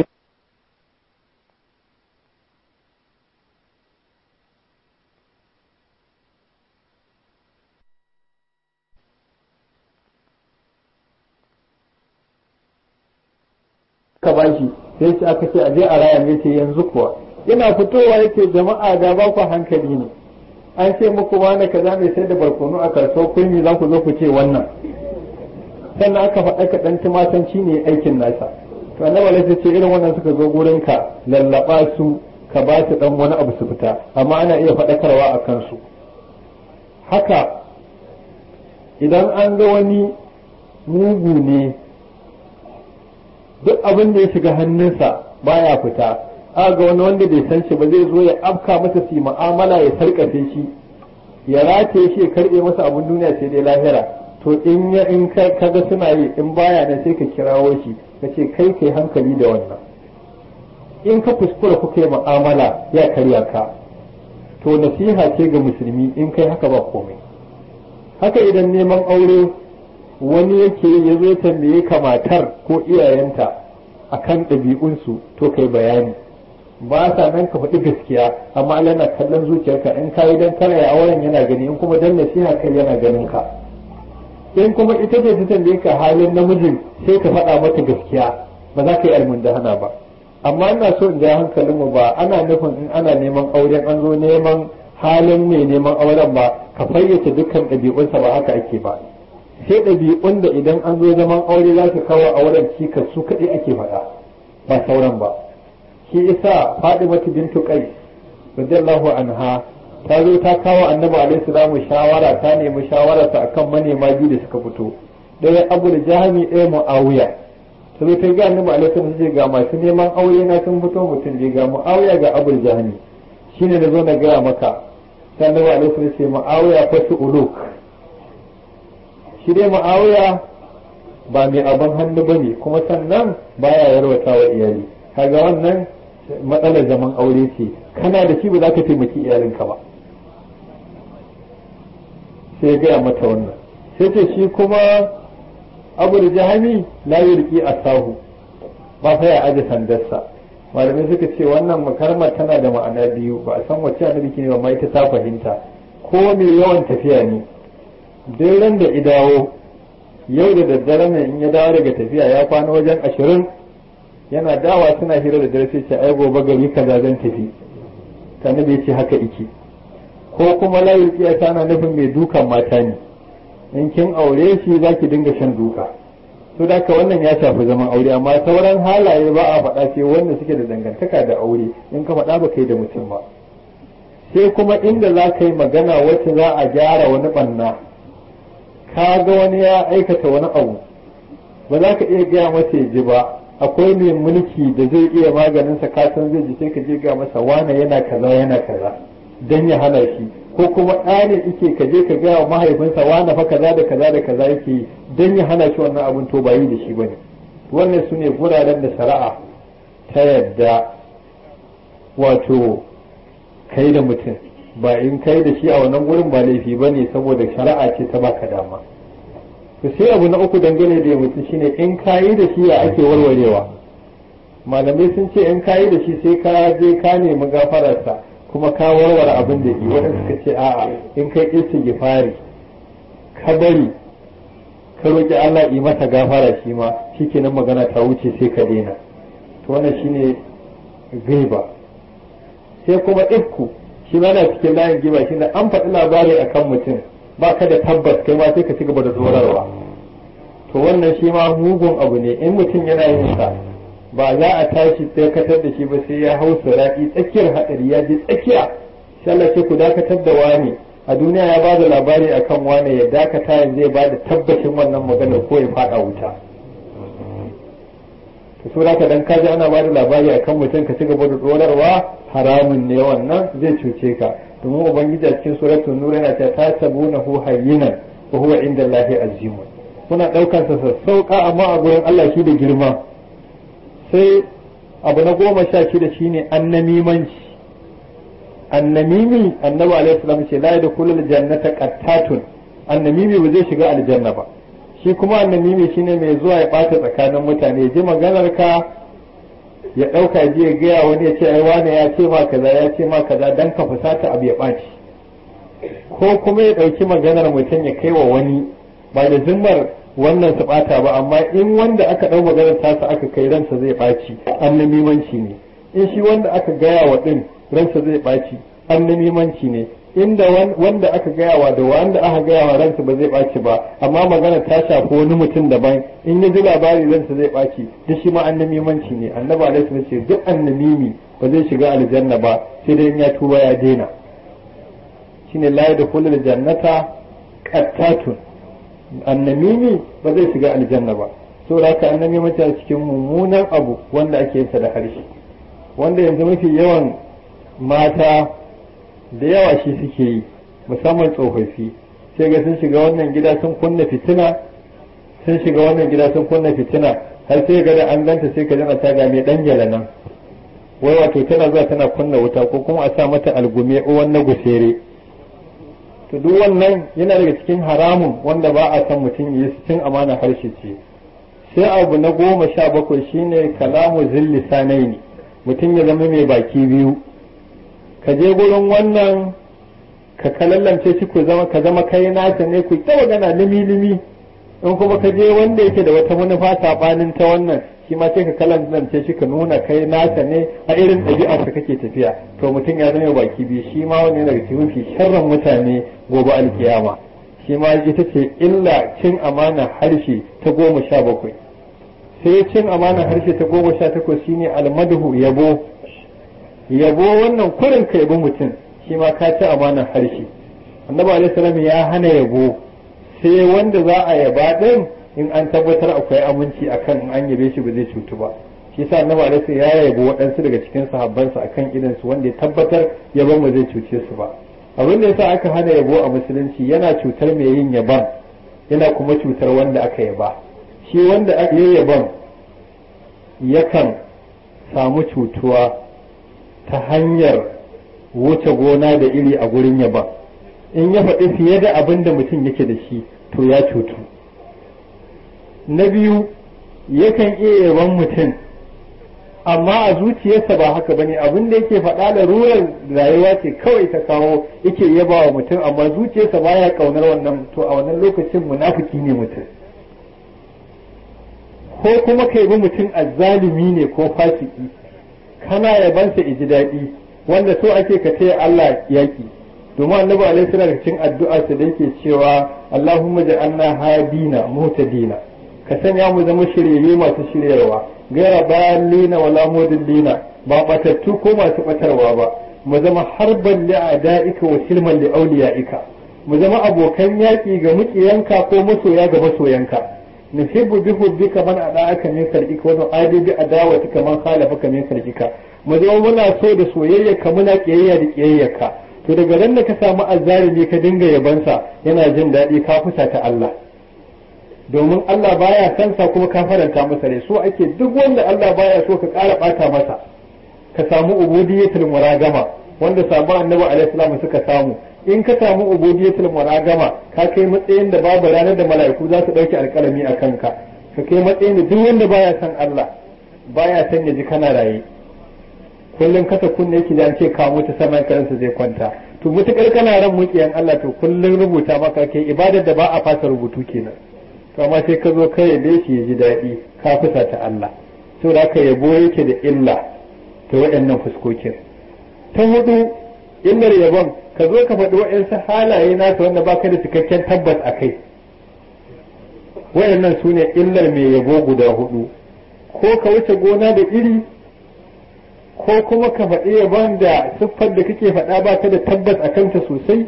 ka bashi sai ce aka ce a je a raya ne ce yanzu kuwa yana fitowa yake jama'a da ba ku hankali ne an ce muku wani kaza mai sai da barkono a karso kunyi za ku zo ku ce wannan sannan aka faɗa ka ɗan tumatanci ne aikin nasa to annabi alaihi ce irin wannan suka zo gurin ka lallaba su ka ba su dan wani abu su fita amma ana iya faɗakarwa a kansu haka idan an ga wani mugu ne duk abin da ya shiga hannunsa baya fita aga wani wanda bai san shi ba zai zo ya afka masa su mu'amala ya sarkafe shi ya rataye shi ya karbe masa abin duniya sai dai lahira to in ya in ka ga suna yi in baya nan sai ka kirawo shi ka ce kai kai hankali da wannan in ka kuskura kuka yi mu'amala ya karya ka to nasiha ce ga musulmi in kai haka ba komai haka idan neman aure wani yake ya zo tambaye ka matar ko iyayenta akan ɗabi'unsu to kai bayani ba sa nan ka faɗi gaskiya amma Allah yana kallon zuciyarka in ka yi dan kare auren yana gani in kuma dan nasiha kai yana ganin ka in kuma ita ce ta tambaye ka halin namijin sai ka faɗa mata gaskiya ba za ka yi almundahana ba amma ina so in ja hankalin mu ba ana nufin in ana neman auren an zo neman halin mai neman auren ba ka fayyace dukkan ɗabi'unsa ba haka ake ba sai ɗabi'un da idan an zo zaman aure za ka kawo auren cikas su kaɗai ake faɗa ba sauran ba shi isa Fadimatu bintu Qais radiyallahu anha ta zo ta kawo Annabi alaihi salamu shawara ta nemi shawararsa akan manema biyu da suka fito ɗaya Abu da Jahmi ɗaya Muawiya ta zo ta ga Annabi alaihi salamu ce ga masu neman aure na sun fito mutum je ga Muawiya ga Abu da Jahmi shine da zo na gaya maka sai Annabi alaihi salamu ce Muawiya fa su uluk shi dai Muawiya ba mai abin hannu bane kuma sannan baya yarwata wa iyali kaga wannan matsalar zaman aure ce kana da shi ba za ka taimaki iyalinka ba sai ya gaya mata wannan sai ce shi kuma abu da jahami la yurki asahu ba fa ya aje sandarsa malamai suka ce wannan makarmar tana da ma'ana biyu ba a san wacce annabi ke ba mai ta ta fahimta ko mai yawan tafiya ne duk ran da idawo yau da daddare ne in ya dawo daga tafiya ya kwana wajen ashirin yana dawa suna hira da dare sai ce ai gobe gari kaza zan tafi annabi ya ce haka iki ko kuma layin kiyasa na nufin mai dukan mata ne in kin aure shi za ki dinga shan duka to da wannan ya shafi zaman aure amma sauran halaye ba a faɗa sai wanda suke da dangantaka da aure in ka faɗa ba kai da mutum ba sai kuma inda za ka yi magana wacce za a gyara wani ɓanna ka ga wani ya aikata wani abu ba za ka iya gaya masa ya ji ba akwai mai mulki da zai iya maganinsa ka san zai ji sai ka je ga masa wane yana kaza yana kaza dan ya hana shi ko kuma ɗa ne ike ka je ka gaya wa mahaifinsa wane fa kaza da kaza da kaza yake yi dan ya hana shi wannan abun to ba yi da shi bane wannan su ne guraren da shari'a ta yadda wato kai da mutum ba in kai da shi a wannan gurin ba laifi ba ne saboda shari'a ce ta baka dama to sai abu na uku dangane da mutum shine in kayi da shi ya ake warwarewa malamai sun ce in kayi da shi sai ka je ka nemi gafararsa kuma ka warware abin da yi waɗanda suka ce a'a in kai istighfari ka bari ka roƙi Allah yi masa gafara shi ma shikenan magana ta wuce sai ka daina to wannan shine gaiba sai kuma ifku shi ma na cikin layin giba shi da an faɗi labari akan mutum ba ka da tabbas kai ma sai ka ci gaba da tsorarwa to wannan shi ma mugun abu ne in mutum yana yin sa ba za a tashi dakatar da shi ba sai ya hau suraɗi tsakiyar haɗari ya je tsakiya sai Allah ce ku dakatar da wani a duniya ya bada labari akan wani ya dakata yanzu ya bada tabbacin wannan maganar ko ya faɗa wuta to so ka dan kaji ana bada labari akan mutum ka ci gaba da tsorarwa haramun ne wannan zai cuce ka domin ubangiji a cikin suratul nur yana ta tasabunahu hayyinan wa huwa inda Allahi azim kuna daukar sa sassauka amma a gurin Allah shi da girma sai abu na goma sha shida shine annamimanci annamimi annabi alaihi salam ce la yadkhulul jannata qattatun annamimi ba zai shiga aljanna ba shi kuma annamimi shine mai zuwa ya bata tsakanin mutane ya ji maganar ka ya ɗauka ji ya gaya wani ya ce ai wane ya ce ma kaza ya ce ma kaza dan ka fusata abu ya ɓaci ko kuma ya ɗauki maganar mutum ya kai wa wani ba da zimmar wannan su ɓata ba amma in wanda aka ɗau maganar tasa aka kai ransa zai ɓaci annamimanci ne in shi wanda aka gaya wa ɗin ransa zai ɓaci annamimanci ne inda wanda aka gaya wa da wanda aka gaya wa ransa ba zai ɓaci ba amma magana ta shafi wani mutum daban in ya ji labari ransa zai ɓaci duk shi ma annamimanci ne annabi alaihi ce duk annamimi ba zai shiga aljanna ba sai dai in ya tuba ya daina shine la yadkhulul jannata qattatun annamimi ba zai shiga aljanna ba saboda haka annamimanci a cikin mummunan abu wanda ake yin sa da harshe wanda yanzu mafi yawan mata da yawa shi suke yi musamman tsofaffi sai ga sun shiga wannan gida sun kunna fitina sun shiga wannan gida sun kunna fitina har sai ga da an ganta sai ka jana ta ga mai dan gyala nan wai wato tana zuwa tana kunna wuta ko kuma a sa mata algume uwan na gusere to duk wannan yana daga cikin haramun wanda ba a san mutum yi cin amana harshe ce sai abu na goma sha bakwai shine kalamu zilli sanaini mutum ya zama mai baki biyu ka je gurin wannan ka kalallance shi ku zama ka zama kai nasa ne ku ta magana limi limi in kuma ka je wanda yake da wata manufa sabanin ta wannan shi ma sai ka kalallance shi ka nuna kai nasa ne a irin ɗabi'ar ka kake tafiya to mutum ya zama baki biyu shi ma wani daga cikin mafi sharran mutane gobe alkiyama shi ma ita ce illa cin amana harshe ta goma sha bakwai sai cin amana harshe ta goma sha takwas shine almadhu yabo yabo wannan kurin ka yabi mutum shi ma ka ci amanar harshe annabi alaihi salam ya hana yabo sai wanda za a yaba din in an tabbatar akwai aminci akan in an yabe shi ba zai cutu ba shi yasa annabi alaihi ya yabo waɗansu daga cikin sahabbansa akan idan su wanda ya tabbatar yabon ba zai cuce su ba abin da yasa aka hana yabo a musulunci yana cutar mai yin yaban yana kuma cutar wanda aka yaba shi wanda aka yi yaban yakan samu cutuwa ta hanyar wuce gona da iri a gurin yaba in ya faɗi fiye da abin da mutum yake da shi to ya cutu na biyu yakan iya yaban mutum amma a zuciyarsa ba haka bane abin da yake faɗa da rurar rayuwa ce kawai ta kawo yake yaba wa mutum amma zuciyarsa baya kaunar wannan to a wannan lokacin munafiki ne mutum ko kuma ka yabi mutum azzalimi ne ko fasiki kana yabansa iji daɗi wanda so ake ka taya Allah yaƙi domin annabi alaihi salatu cikin addu'a sa da yake cewa Allahumma ja'alna hadina muhtadina ka sanya mu zama shiryayye masu shiryarwa gaira balina wala mudillina ba batattu ko masu batarwa ba mu zama harban li a'da'ika wa silman li awliya'ika mu zama abokan yaƙi ga muƙiyanka ko masoya ga masoyanka nuhibbu bi hubbika man ada'aka min khalqika wa nu'adi bi adawatika man khalafaka min khalqika mu zama muna so da soyayyarka muna kiyayya da kiyayyarka to daga ran da ka samu azzalimi ka dinga yabansa yana jin daɗi ka fusa ta Allah domin Allah baya san sa kuma ka faranta masa rai so ake duk wanda Allah baya so ka ƙara ɓata masa ka samu ubudiyatul muragama wanda sabon annabi alaihi salam suka samu in ka samu ubudiyatul muragama ka kai matsayin da babu ranar da mala'iku za su dauki alƙalami a kanka ka kai matsayin da duk wanda baya san Allah baya san ya ji kana raye kullum kasa kunne yake da an ce ka mutu sama karansa zai kwanta to mutukar kana ran mukiyan Allah to kullum rubuta maka kai ibadar da ba a fasa rubutu kenan to amma sai ka zo kai yabe shi ya ji daɗi ka fusa ta Allah saboda haka yabo yake da illa ta waɗannan fuskokin ta hudu illar yabon ka zo ka faɗi waɗansu halaye nasa wanda baka da cikakken tabbas a kai waɗannan su ne illar mai yabo guda hudu ko ka wuce gona da iri ko kuma ka faɗi yabon da siffar da kake faɗa ba ka da tabbas a kanta sosai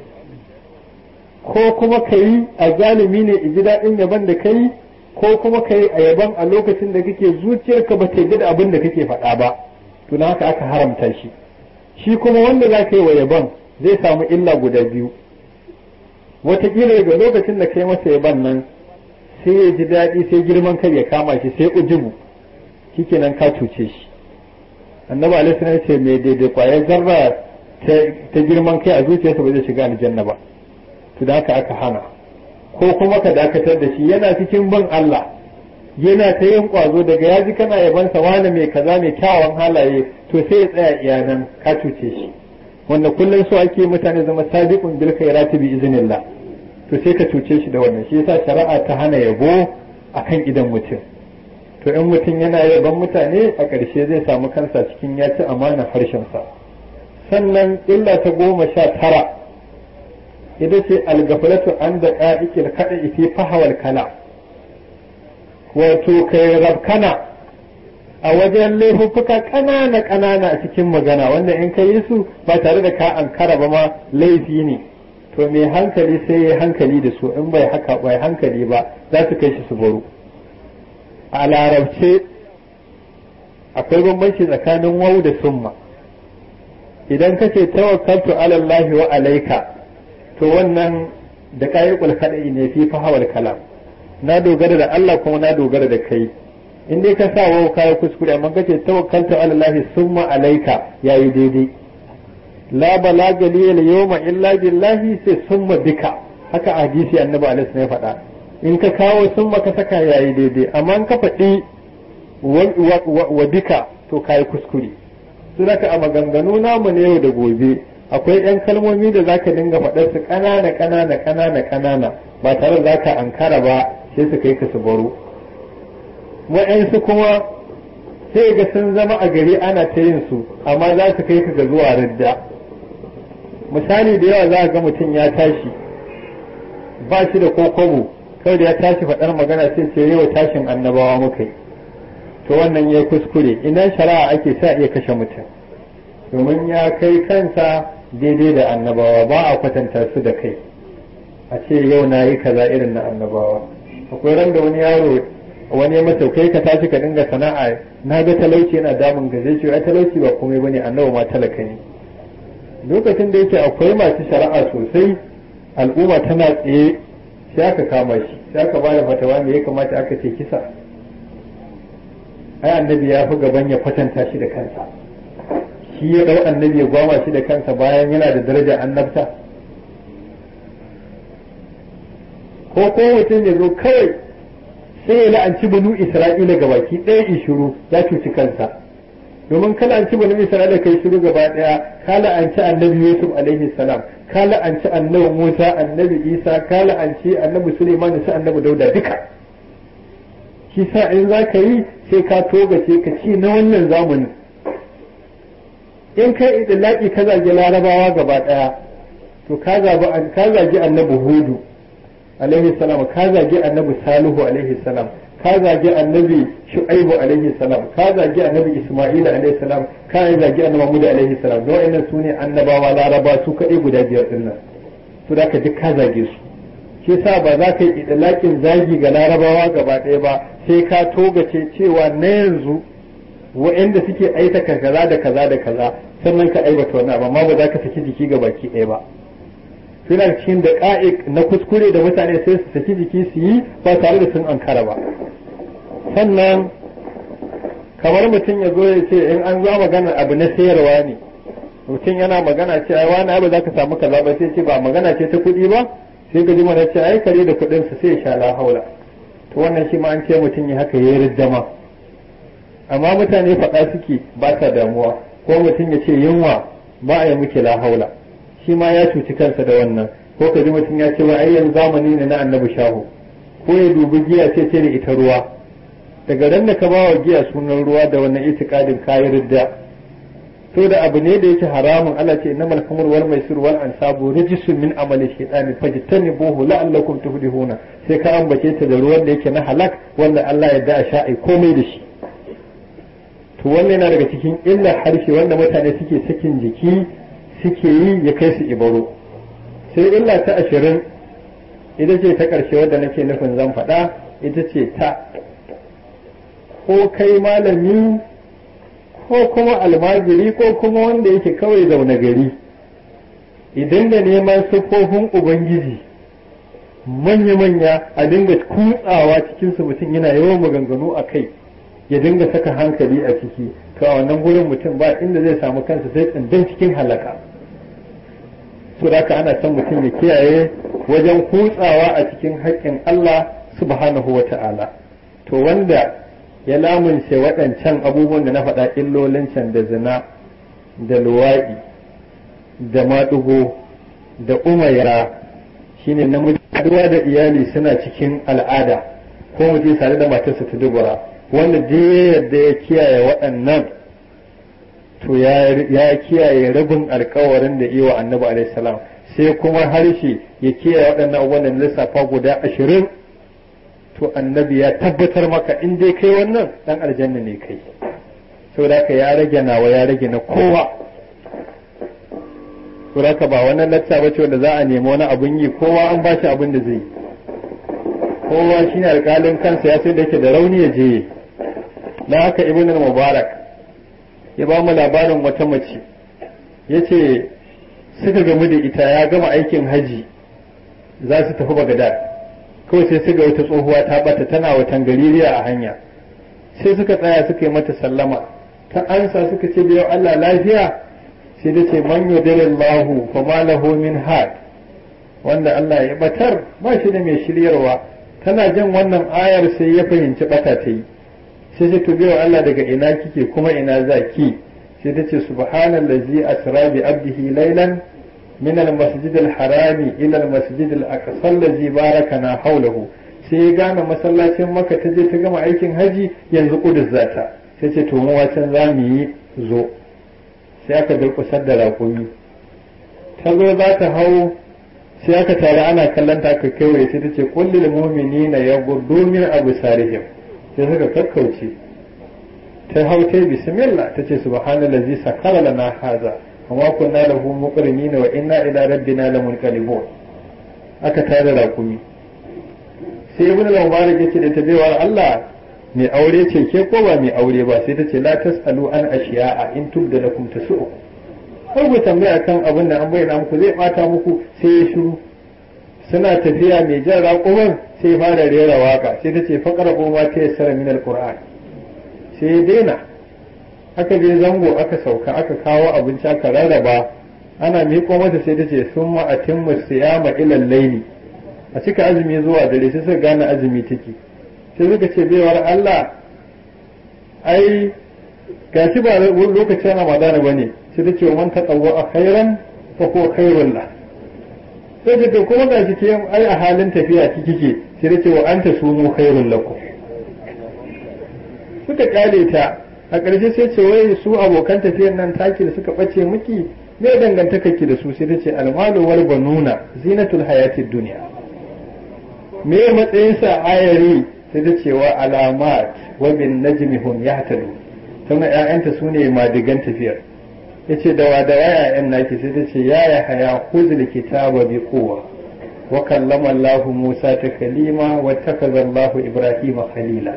ko kuma ka yi a zalimi ne ji daɗin yaban da ka yi ko kuma ka yi a yaban a lokacin da kake zuciyarka ba ta yi da abin da kake faɗa ba to na haka aka haramta shi shi kuma wanda za ka yi wa yaban zai samu illa guda biyu wataƙila daga lokacin da ka yi masa yaban nan sai ya ji daɗi sai girman kai ya kama shi sai ujubu shikenan ka cuce shi annabi alaihi salam ce mai daidai kwayar zarra ta girman kai a zuciyarsa ba zai shiga aljanna ba to da haka aka hana ko kuma ka dakatar da shi yana cikin bin Allah yana ta yin kwazo daga yaji kana yabansa wani mai kaza mai kyawawan halaye to sai ya tsaya iyanan ka cuce shi wanda kullum so ake mutane zama sabiqun bil khairati bi iznillah to sai ka cuce shi da wannan shi yasa shari'a ta hana yabo akan idan mutum to in mutum yana yaban mutane a ƙarshe zai samu kansa cikin ya ci amana harshensa sannan illa ta goma sha tara ita ce algafalatu an da ƙa'ikil kaɗa fi fahawar kala wato kai rabkana a wajen laifuffuka ƙanana ƙanana a cikin magana wanda in ka yi su ba tare da ka ankara ba ma laifi ne to mai hankali sai ya hankali da su in bai haka bai hankali ba za su kai shi su baro a larabce akwai bambanci tsakanin wau da summa idan ka ce tawakkaltu ala Allah wa alaika to wannan da kayi kulkadai ne fi fahawar kalam na dogara da Allah kuma na dogara da kai in dai ka sa wau kayi kuskure amma kace tawakkaltu ala Allah summa alaika yayi daidai la balaga li al yawma illa billahi sai summa bika haka hadisi annabi alaihi ya faɗa in ka kawo summa ka saka yayi daidai amma in ka faɗi wa bika to kayi kuskure su zaka a maganganu namu ne yau da gobe akwai yan kalmomi da zaka dinga faɗar su ƙanana ƙanana ƙanana ƙanana ba tare da zaka ankara ba sai su kai ka su baro wa'yansu kuma sai ga sun zama a gari ana ta yin su amma za su kai ka ga zuwa ridda misali da yawa za ga mutum ya tashi ba shi da kokobo kawai da ya tashi faɗar magana sai ce yau tashin annabawa muka yi to wannan ya kuskure ina shari'a ake sa iya kashe mutum domin ya kai kansa daidai da annabawa ba a kwatanta su da kai a ce yau na yi kaza irin na annabawa akwai ran da wani yaro wani mata kai ka tashi ka dinga sana'a na ga talauci yana damun ga zai ce ai talauci ba komai bane annabi ma talaka ne lokacin da yake akwai masu shari'a sosai al'umma tana tsaye sai aka kama shi sai aka bada fatawa me ya kamata aka ce kisa ai annabi ya fi gaban ya kwatanta shi da kansa shi ya dau annabi ya gwama shi da kansa bayan yana da daraja annabta ko ko mutum ya zo kawai sai ya la'anci banu isra'ila ga baki ɗaya in shiru ya cuci kansa domin ka la'anci banu isra'ila kai shiru gaba ɗaya ka la'anci annabi yusuf alaihi salam ka la'anci annabi musa annabi isa ka la'anci annabi suleiman da annabi dauda duka shi sa in za ka yi sai ka togace ka ci na wannan zamanin in kai idilaki ka zage larabawa gaba ɗaya to ka zagi annabi hudu alaihi salam ka zagi annabi salihu alaihi salam ka zagi annabi shu'aibu alaihi salam ka zagi annabi isma'ila alaihi salam ka zagi annabi muhammad alaihi salam don wa'annan su ne annabawa laraba su kaɗai guda biyar din nan to da ka duk ka zage su shi yasa ba za ka yi idlakin zagi ga larabawa gaba ɗaya ba sai ka togace cewa na yanzu wa'anda suke aikata kaza da kaza da kaza sannan ka aibata wani amma ba za ka saki jiki ga baki ɗaya ba suna cikin da ƙa'ik na kuskure da mutane sai su saki jiki su yi ba tare da sun ankara ba sannan kamar mutum ya zo ya ce in an zo magana abu na sayarwa ne mutum yana magana ce ai wani abu za ka samu kaza ba sai ce ba magana ce ta kuɗi ba sai ga mana ce ai kare da kuɗin su sai ya sha la haula to wannan shi ma an ce mutum ya haka yayi riddama amma mutane faɗa suke ba sa damuwa ko mutum ya ce yunwa ba a yi muke la haula shi ma ya cuci kansa da wannan ko ka ji mutum ya ce wa ayyan zamani ne na annabi shahu ko ya dubi giya ce ce da ita ruwa daga ran da ka ba wa giya sunan ruwa da wannan itikadin kayi ridda to da abu ne da yake haramun Allah ce innamal khamru wal maisir wal ansabu rijsun min amali shaytani fajtanibuhu la'allakum tuflihuna sai ka ambace ta da ruwan da yake na halak wanda Allah ya da sha ai komai da shi to wannan yana daga cikin illar harshe wanda mutane suke sakin jiki suke yi ya kai su ibaro sai illa ta ashirin ita ce ta ƙarshe wadda nake nufin zan faɗa ita ce ta ko kai malami ko kuma almajiri ko kuma wanda yake kawai zaune gari idan da neman siffofin ubangiji manya-manya a dinga kutsawa cikinsu mutum yana yawan maganganu a kai ya dinga saka hankali a ciki to a wannan gurin mutum ba inda zai samu kansa sai tsindan cikin halaka su da ana son mutum ya kiyaye wajen kutsawa a cikin haƙƙin Allah subhanahu wa ta'ala to wanda ya lamunce waɗancan abubuwan da na faɗa illolin can da zina da luwaɗi da maɗugo da umayara shine namiji haɗuwa da iyali suna cikin al'ada ko mutum tare da matarsa ta dubura wanda duk yadda ya kiyaye waɗannan to ya kiyaye rabin alkawarin da iya annabi alaihi salam sai kuma harshe ya kiyaye waɗannan abubuwan da lissafa guda ashirin to annabi ya tabbatar maka in dai kai wannan dan aljanna ne kai saboda ka ya rage nawa ya rage na kowa saboda ka ba wannan lacca bace wanda za a nemi wani abun yi kowa an ba shi abin da zai kowa shine alƙalin kansa ya sai da yake da rauni ya je na haka ibn mubarak ya ba mu labarin wata mace ya ce suka gamu da ita ya gama aikin haji za su tafi bagadad kawai sai suka wata tsohuwa ta bata tana watan gaririya a hanya sai suka tsaya suka yi mata sallama ta ansa suka ce biyo Allah lafiya sai da ce man yudilillahu fa ma lahu min had wanda Allah ya batar ba shi da mai shiryarwa tana jin wannan ayar sai ya fahimci bata ta yi sai ce to biyo Allah daga ina kike kuma ina za ki sai ta ce subhanallazi asra bi abdihi laylan من المسجد الحرام إلى المسجد الأقصى الذي باركنا حوله sai ya gane masallacin maka ta je ta gama aikin haji yanzu kudus zata sai ce to mu wacan za mu yi zo sai aka durkusar da raƙumi ta zo za ta hau sai aka tare ana kallon ta aka kewaye sai ta ce kullil mu'minina yaghuddu min absarihim sai suka kakkauce ta hau ta bismillah ta ce subhanallazi sakara lana haza وما كنا له مقرنين وإنا إلى ربنا لمنقلبون aka tare rakumi sai ibn al-mubarak yace da tabewar Allah mai aure ce ke ko ba mai aure ba sai ta ce la tasalu an ashiya'a in tubda lakum tasu har ku tambaya kan abin da an bayyana muku zai bata muku sai ya shiru suna tafiya mai jan raƙuman sai fara rera waka sai ta ce faqara ma ta yassara min al-qur'an sai ya daina aka je zango aka sauka aka kawo abinci aka rarraba ana miƙo mata sai ta ce sun ma'atin musayama ilal laili a cika azumi zuwa dare sai suka gane azumi take sai suka ce baiwar Allah ai gashi ba lokacin Ramadana bane sai ta ce man taqawwa a khairan fa ko khairul la sai ta ce kuma gashi ke ai a halin tafiya kike sai ta ce wa anta sumu khairul lakum suka kyale ta a ƙarshe sai ce wai su abokan tafiyar nan taki da suka ɓace miki me dangantaka ki da su sai ta ce almalu wal banuna zinatul hayatid dunya me matsayin sa ayari sai ta ce wa alamat wa bin najmi hum yahtadu tana ƴaƴanta sune madigan tafiyar yace da wa da waya ƴaƴan naki sai ta ce ya ya haya khuzul kitaba bi quwwa wa kallama Allah Musa takalima wa takaza Allah Ibrahim khalila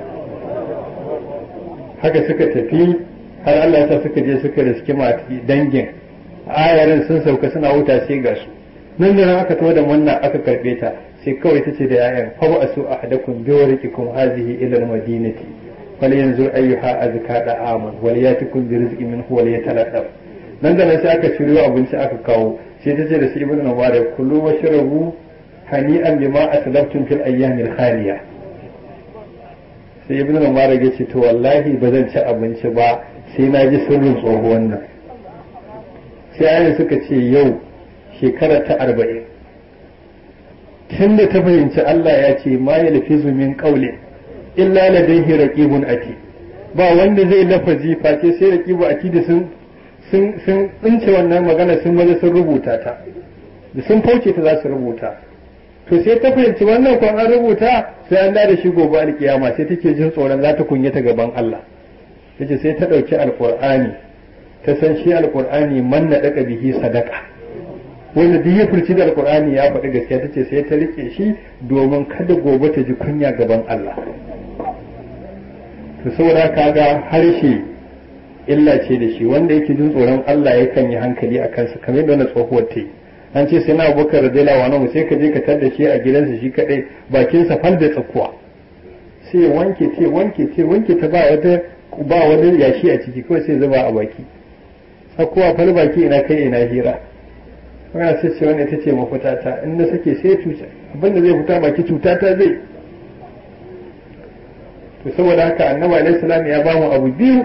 haka suka tafi har Allah ta suka je suka riski mati dangin ayarin sun sauka suna wuta sai ga su nan da nan aka tawo da wannan aka karbe ta sai kawai tace da yayan fa ba su ahadakum bi wariqikum hazihi ila al-madinati fal yanzur ayyuha azka da aman wal yatikum bi rizqin minhu wal yataladdaf nan da nan sai aka shiryo abinci aka kawo sai tace da su ibnu mubarak kullu washrabu hani'an bima aslaftum fil ayyamil khaliya sai ibn mubarak ya ce to wallahi ba zan ci abinci ba sai na ji sirrin tsohuwan nan sai ayin suka ce yau shekara ta arba'in tun da ta fahimci Allah ya ce ma ya lafi min ƙaule illa ladaihi raqibun ati ba wanda zai lafazi face sai raqibu ati da sun sun sun tsince wannan magana sun maza sun rubuta ta da sun fauce ta za su rubuta to sai ta fahimci wannan kwan an rubuta sai an da shi gobe alkiyama sai take jin tsoron za ta kunyata gaban Allah tace sai ta ɗauki alkur'ani ta san shi alkur'ani man na daka bihi sadaka wanda duk ya furci da alkur'ani ya faɗi gaskiya tace sai ta rike shi domin kada gobe ta ji kunya gaban Allah to saboda kaga harshe illa ce da shi wanda yake jin tsoron Allah yakan yi hankali a kansa kamar yadda wannan tsohuwar ta yi an ce sai na abubakar radiyallahu anhu sai ka je ka tar da shi a gidansa shi kadai bakinsa fal da tsakuwa sai wanke ce wanke ce wanke ta ba wata ba wani yashi a ciki kawai sai zuba a baki tsakuwa fal baki ina kai ina hira wannan sai ce wannan ita ce mafita ta in na sake sai cuta abinda zai fita baki cuta ta zai to saboda haka annabi alaihi salam ya ba mu abu biyu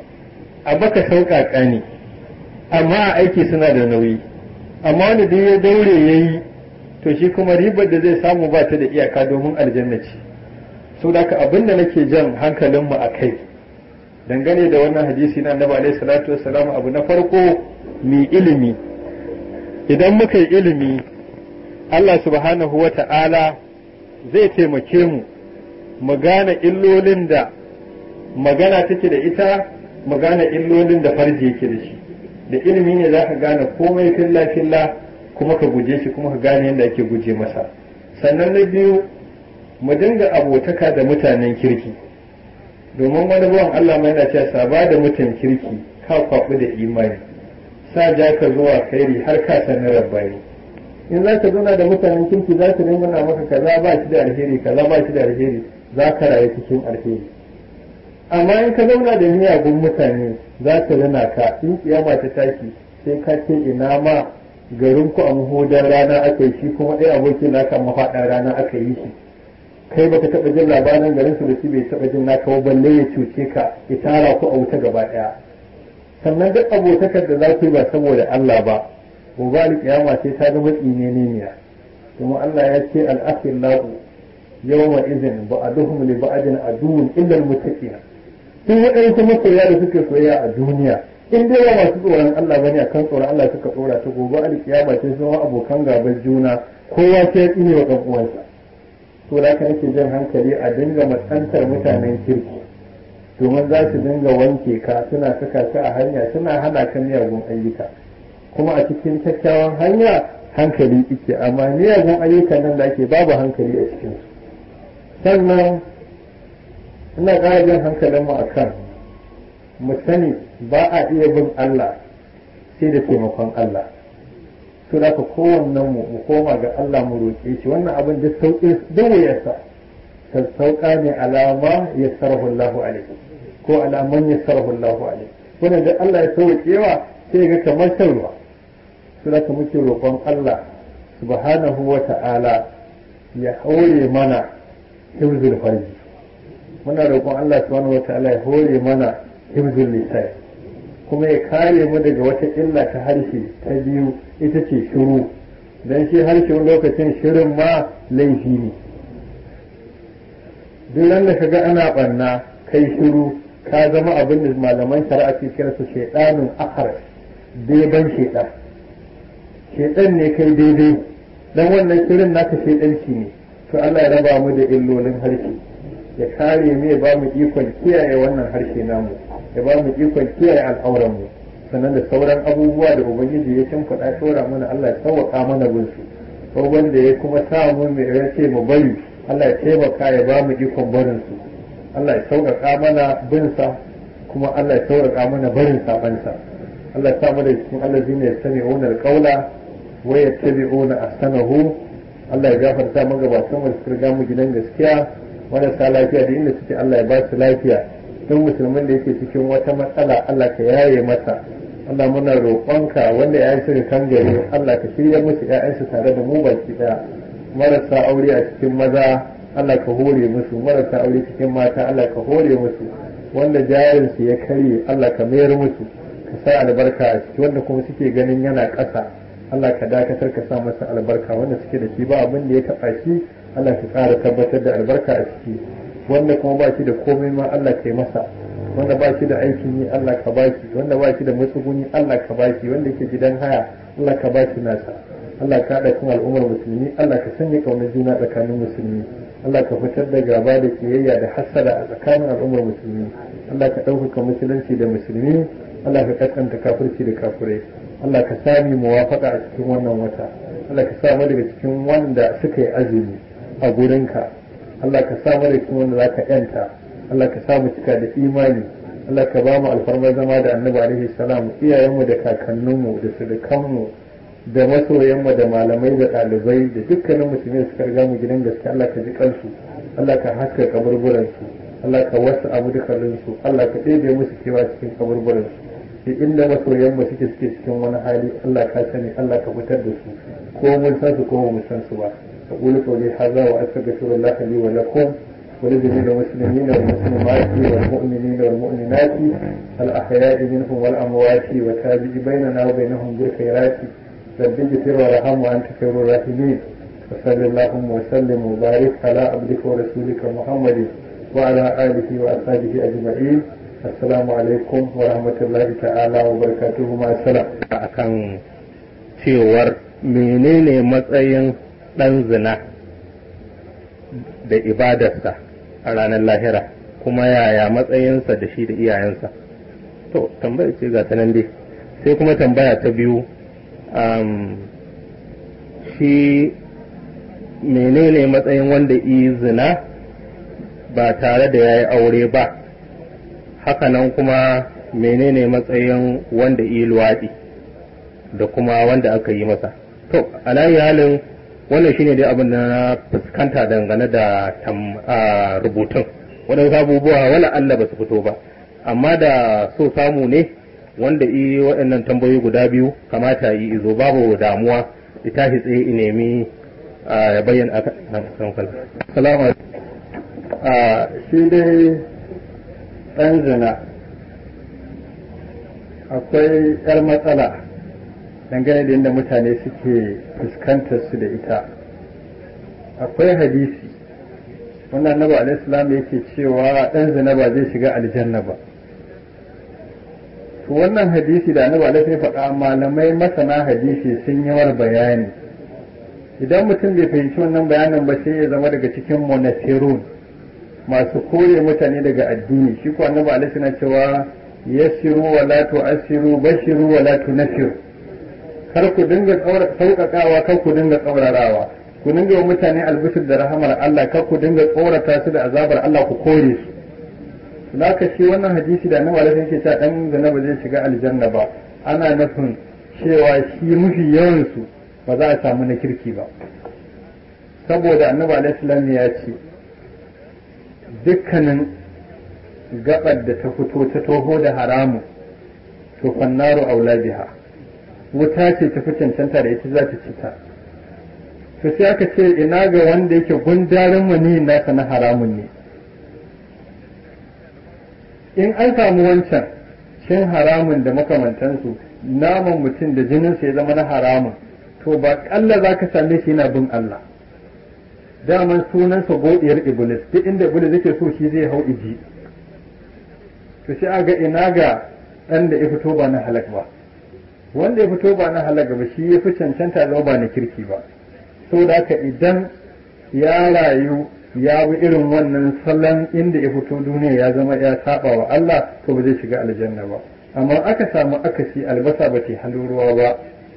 a baka sauƙaƙa ne amma a aiki suna da nauyi amma wanda duk ya daure ya yi to shi kuma ribar da zai samu ba ta da iyaka domin aljanna ce so da abin da nake jan hankalinmu a kai dangane da wannan hadisi na annabi alaihi salatu wassalam abu na farko mi ilimi idan muka yi ilimi Allah subhanahu wa ta'ala zai taimake mu mu gane illolin da magana take da ita mu gane illolin da farji yake da shi da ilimi ne za ka gane komai filla filla kuma ka guje shi kuma ka gane yadda ake guje masa sannan na biyu mu dinga abotaka da mutanen kirki domin wani bawan Allah mai yana cewa saba da mutan kirki ka kwaɓu da imani sa ja ka zuwa kairi har ka san rabbani in za ka zauna da mutanen kirki za su dinga maka kaza ba shi da alheri kaza ba shi da alheri za ka rayu cikin alheri amma in ka zauna da miyagun mutane za su rana ka in kiyama ta tashi sai ka ce ina ma garin ku a mahudar rana aka yi shi kuma ɗaya abokin naka mafaɗar rana aka yi shi kai baka taɓa jin labarin garin su da shi bai taɓa jin naka ba balle ya cuce ka ya tara ku a wuta gaba ɗaya sannan duk abotakar da za ku yi ba saboda Allah ba gobe kiyama sai ta zama tsine ne kuma Allah ya ce al-akhillahu yawma idhin ba'aduhum li ba'adin aduwwun illa al-muttaqin duk waɗansu masoya da suke soyayya a duniya in dai ba masu tsoron Allah bane a kan tsoron Allah suka tsora ta gobe alkiyama sai sun abokan gaban juna kowa sai ya tsine wa ɗan uwansa to da haka nake jan hankali a dinga matsantar mutanen kirki domin za su dinga wanke ka suna saka ka a hanya suna hana ka miyagun ayyuka kuma a cikin kyakkyawan hanya hankali ike amma miyagun ayyukan nan da ake babu hankali a cikinsu sannan ina ƙara jan hankalinmu a kan mu sani ba a iya bin Allah sai da taimakon Allah to da ka kowannen mu mu koma ga Allah mu roƙe shi wannan abin da sauƙi duk wuyarsa sassauƙa ne alama ya sarrafa Allahu alaihi ko alaman ya sarrafa Allahu alaihi wannan da Allah ya sauƙewa sai ga kamar shan ruwa to da ka muke roƙon Allah subhanahu wa ta'ala ya haure mana hibzul farji muna roƙon Allah subhanahu wataala ya hore mana hibzul lisan kuma ya kare mu daga wata illa ta harshe ta biyu ita ce shiru dan shi harshe lokacin shirin ma laifi ne duk nan da kaga ana barna kai shiru ka zama abin da malaman shari'a ke kira su shaydanun akhar beban shaydan shedan ne kai daidai dan wannan shirin naka shedanci ne to Allah ya raba mu da illolin harshe ya kare mu ya ba mu ikon kiyaye wannan harshe namu ya ba mu ikon kiyaye al'auran mu sannan da sauran abubuwa da ubangiji ya shimfiɗa shora mana Allah ya sauwaka mana bin su ko wanda ya kuma sa mu mai ya ce mu bari Allah ya taimaka ya ba mu ikon barin su Allah ya sauƙaƙa mana bin sa kuma Allah ya sauƙaƙa mana barin saban sa Allah ya sa mu da cikin allazina yastami'una alqawla wa yattabi'una ahsanahu Allah ya gafarta magabatan mu su riga mu gidan gaskiya marasa lafiya da inda suke Allah ya ba su lafiya don musulmin da yake cikin wata matsala Allah ka yaye masa Allah muna roƙonka wanda ya yi kan gari Allah ka shirya musu ƴaƴansu tare da mu baki ɗaya marasa aure a cikin maza Allah ka hore musu marasa aure cikin mata Allah ka hore musu wanda jarinsu ya karye Allah ka mayar musu ka sa albarka a ciki wanda kuma suke ganin yana ƙasa Allah ka dakatar ka sa masa albarka wanda suke da shi ba abin da ya taɓa shi Allah ka ƙara tabbatar da albarka a ciki wanda kuma ba shi da komai ma Allah ka yi masa wanda ba shi da aikin yi Allah ka ba shi wanda ba shi da matsuguni Allah ka ba shi wanda yake gidan haya Allah ka ba shi nasa Allah ka haɗa kan al'ummar musulmi Allah ka sanya ƙaunar juna tsakanin musulmi Allah ka fitar da gaba da kiyayya da hassada a tsakanin al'ummar musulmi Allah ka ɗaukaka musulunci da musulmi Allah ka kaskanta kafirci da kafirai Allah ka sami muwafaka a cikin wannan wata Allah ka sa mu daga cikin wanda suka yi azumi a gurinka Allah ka sa mu daga cikin wanda zaka yanta Allah ka sa mu cika da imani Allah ka ba mu alfarmar zama da Annabi alaihi salam iyayenmu da kakanninmu da surukanmu da masoyanmu da malamai da ɗalibai da dukkanin musulmi suka riga mu gidan gaske Allah ka ji kansu Allah ka haska kaburburansu Allah ka wasu abu dukanninsu Allah ka ɗebe musu kewa cikin kaburburansu sai inda masoyan mu suke suke cikin wani hali Allah ka sani Allah ka fitar da su ko mun san su ko mun san su ba aqulu qawli hadha wa astaghfirullah li wa lakum wa li jami'il muslimin wal muslimat wal mu'minin wal mu'minat al ahya'i minhum wal amwat wa tabi'i bainana wa bainahum bil khairat rabbi ighfir warham wa anta khairur rahimin وصلى اللهم وسلم وبارك على عبدك ورسولك محمد وعلى اله واصحابه اجمعين assalamu alaikum wa rahmatullahi ta'ala wa barakatuhu ma salam akan cewar menene matsayin ɗan zina da ibadarsa a ranar lahira kuma yaya matsayinsa da shi da iyayensa to tambaya ce ga nan dai sai kuma tambaya ta biyu shi menene matsayin wanda yi zina ba tare da ya yi aure ba hakanan kuma menene matsayin wanda yi luwaɗi da kuma wanda aka yi masa to alayi halin wannan shine dai abin da na fuskanta dangane da rubutun waɗansu abubuwa wala Allah ba su fito ba amma da so samu ne wanda yi waɗannan tambayoyi guda biyu kamata yi izo babu damuwa ita shi tsaye i nemi ya bayyana aka salamu shi dai ɗan zina akwai 'yar matsala dangane da yadda mutane suke fuskantar su da ita akwai hadisi wannan annabi alaihissalam yake cewa ɗan zina ba zai shiga aljanna ba to wannan hadisi da annabi alaihi faɗa malamai masana hadisi sun yi war bayani idan mutum bai fahimci wannan bayanin ba sai ya zama daga cikin monasirun masu kore mutane daga addini shi ko annabi alaihi na cewa yassiru wa la tu'assiru bashiru wa la tunfiru kar ku dinga sauƙaƙawa kar ku dinga tsaurarawa ku dinga wa mutane albishir da rahamar Allah kar ku dinga tsorata su da azabar Allah ku kore su laka shi wannan hadisi da annabi alaihi yake cewa dan zina ba zai shiga aljanna ba ana nufin cewa shi mafi yawan su ba za a samu na kirki ba saboda annabi alaihi ya ce dukkanin gabar da ta fito ta toho da haramu to fannaru aula biha wuta ce ta fi cancanta da ita za ta ci ta to sai aka ce ina ga wanda yake gundarin mani nasa na haramun ne in an samu wancan cin haramun da makamantansu naman mutum da jininsa ya zama na haramun to ba kalla za ka same shi yana bin Allah daman sunansa godiyar iblis duk inda iblis yake so shi zai hau iji to sai aga ina ga ɗan da ya fito ba na halak ba wanda ya fito ba na halaga ba shi ya fi cancanta zama ba na kirki ba saboda haka idan ya rayu ya bi irin wannan salon inda ya fito duniya ya zama ya saba wa Allah to ba zai shiga aljanna ba amma aka samu akasi albasa ba ta halin ruwa ba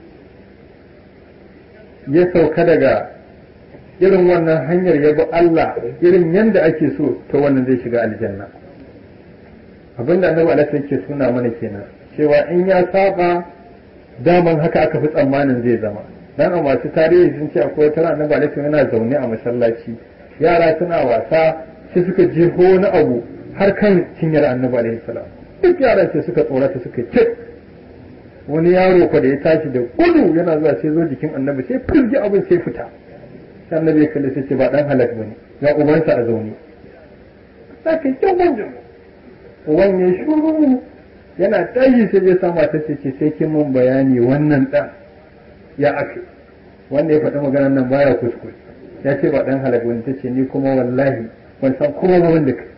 ya sauka daga irin wannan hanyar ya bi Allah irin yadda ake so to wannan zai shiga aljanna abinda annabi alaihi yake suna mana kenan cewa in ya saba daman haka aka fi tsammanin zai zama dan a masu tarihi sun ce akwai tara annabi alaihi yana zaune a masallaci yara suna wasa sai suka je wani abu har kan cinyar annabi alaihi salam duk yaran sai suka tsorata suka ce wani yaro ko da ya tashi da gudu yana zuwa sai zo jikin annabi sai firgi abin sai fita sai annabi ya kalli sai ce ba dan halak bane ya ubansa a zaune sai kai kyau uban ya shuru yana tashi sai ya sama ta ce sai kin mun bayani wannan dan ya ake wanda ya faɗi maganar nan baya kuskure ya ce ba dan halak bane tace ni kuma wallahi ban san kuma ba wanda kai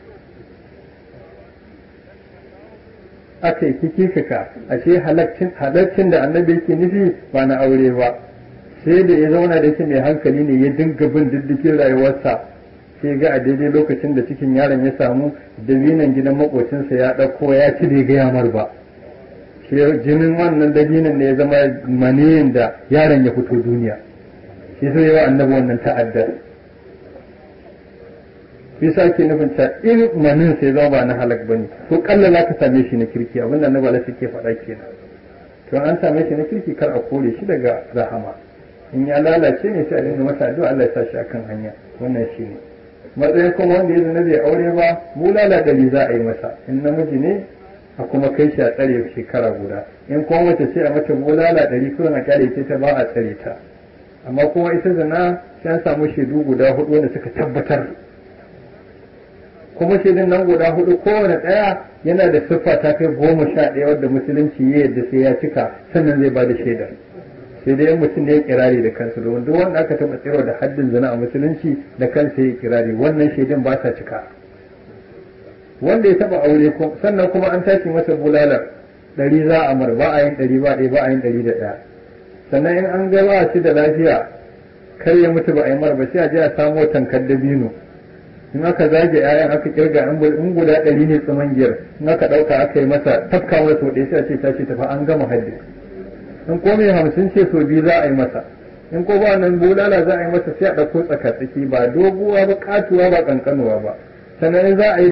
aka yi kikikaka ashe halaccin da annabi yake nufi ba na aure ba sai da ya zauna da shi mai hankali ne ya dinga bin diddikin rayuwarsa sai ga a daidai lokacin da cikin yaron ya samu dabinan gidan makocinsa ya ɗauko ya ci bai gaya mar ba sai jinin wannan dabinan ne ya zama maniyin da yaron ya fito duniya shi sai yawa annabi wannan ta'addar bisa ke nufin ta in manin sai zama ba na halak ba ne to kalla za ka same shi na kirki abin da annabi alaihi ke faɗa kenan to an same shi na kirki kar a kore shi daga rahama in ya lalace ne sai a dinga masa addu'a Allah ya sa shi akan hanya wannan shi ne matsayin kuma wanda ya zana bai aure ba bulala ɗari za a yi masa in namiji ne a kuma kai shi a tsare shekara guda in kuma mace ce a mata bulala ɗari kawai na kyale ce ta ba a tsare ta amma kuma ita zana sai an samu shaidu guda hudu wanda suka tabbatar kuma shaidun nan guda hudu kowane ɗaya yana da siffa ta kai goma sha ɗaya wadda musulunci ya yadda sai ya cika sannan zai ba da shaidar sai dai mutum da ya kirari da kansa domin duk wanda aka taɓa tsiro da haddin zina a musulunci da kansa ya kirari wannan shaidun ba sa cika wanda ya taɓa aure sannan kuma an tashi masa bulalar ɗari za a mar ba a yin ɗari ba ɗaya ba a yin ɗari da ɗaya sannan in an ga ba shi da lafiya kar ya mutu ba a yi mar ba sai a je a samo tankar dabino in aka zage ƴaƴan aka kirga in guda ɗari ne tsamangiyar in aka ɗauka aka yi masa tafka masa sau ɗaya sai a ce tashi tafi an gama haddi in ko mai hamsin ce sau biyu za a yi masa in ko ba nan bulala za a yi masa sai a ɗauko tsaka-tsaki ba doguwa ba katuwa ba ƙanƙanuwa ba sannan in za a yi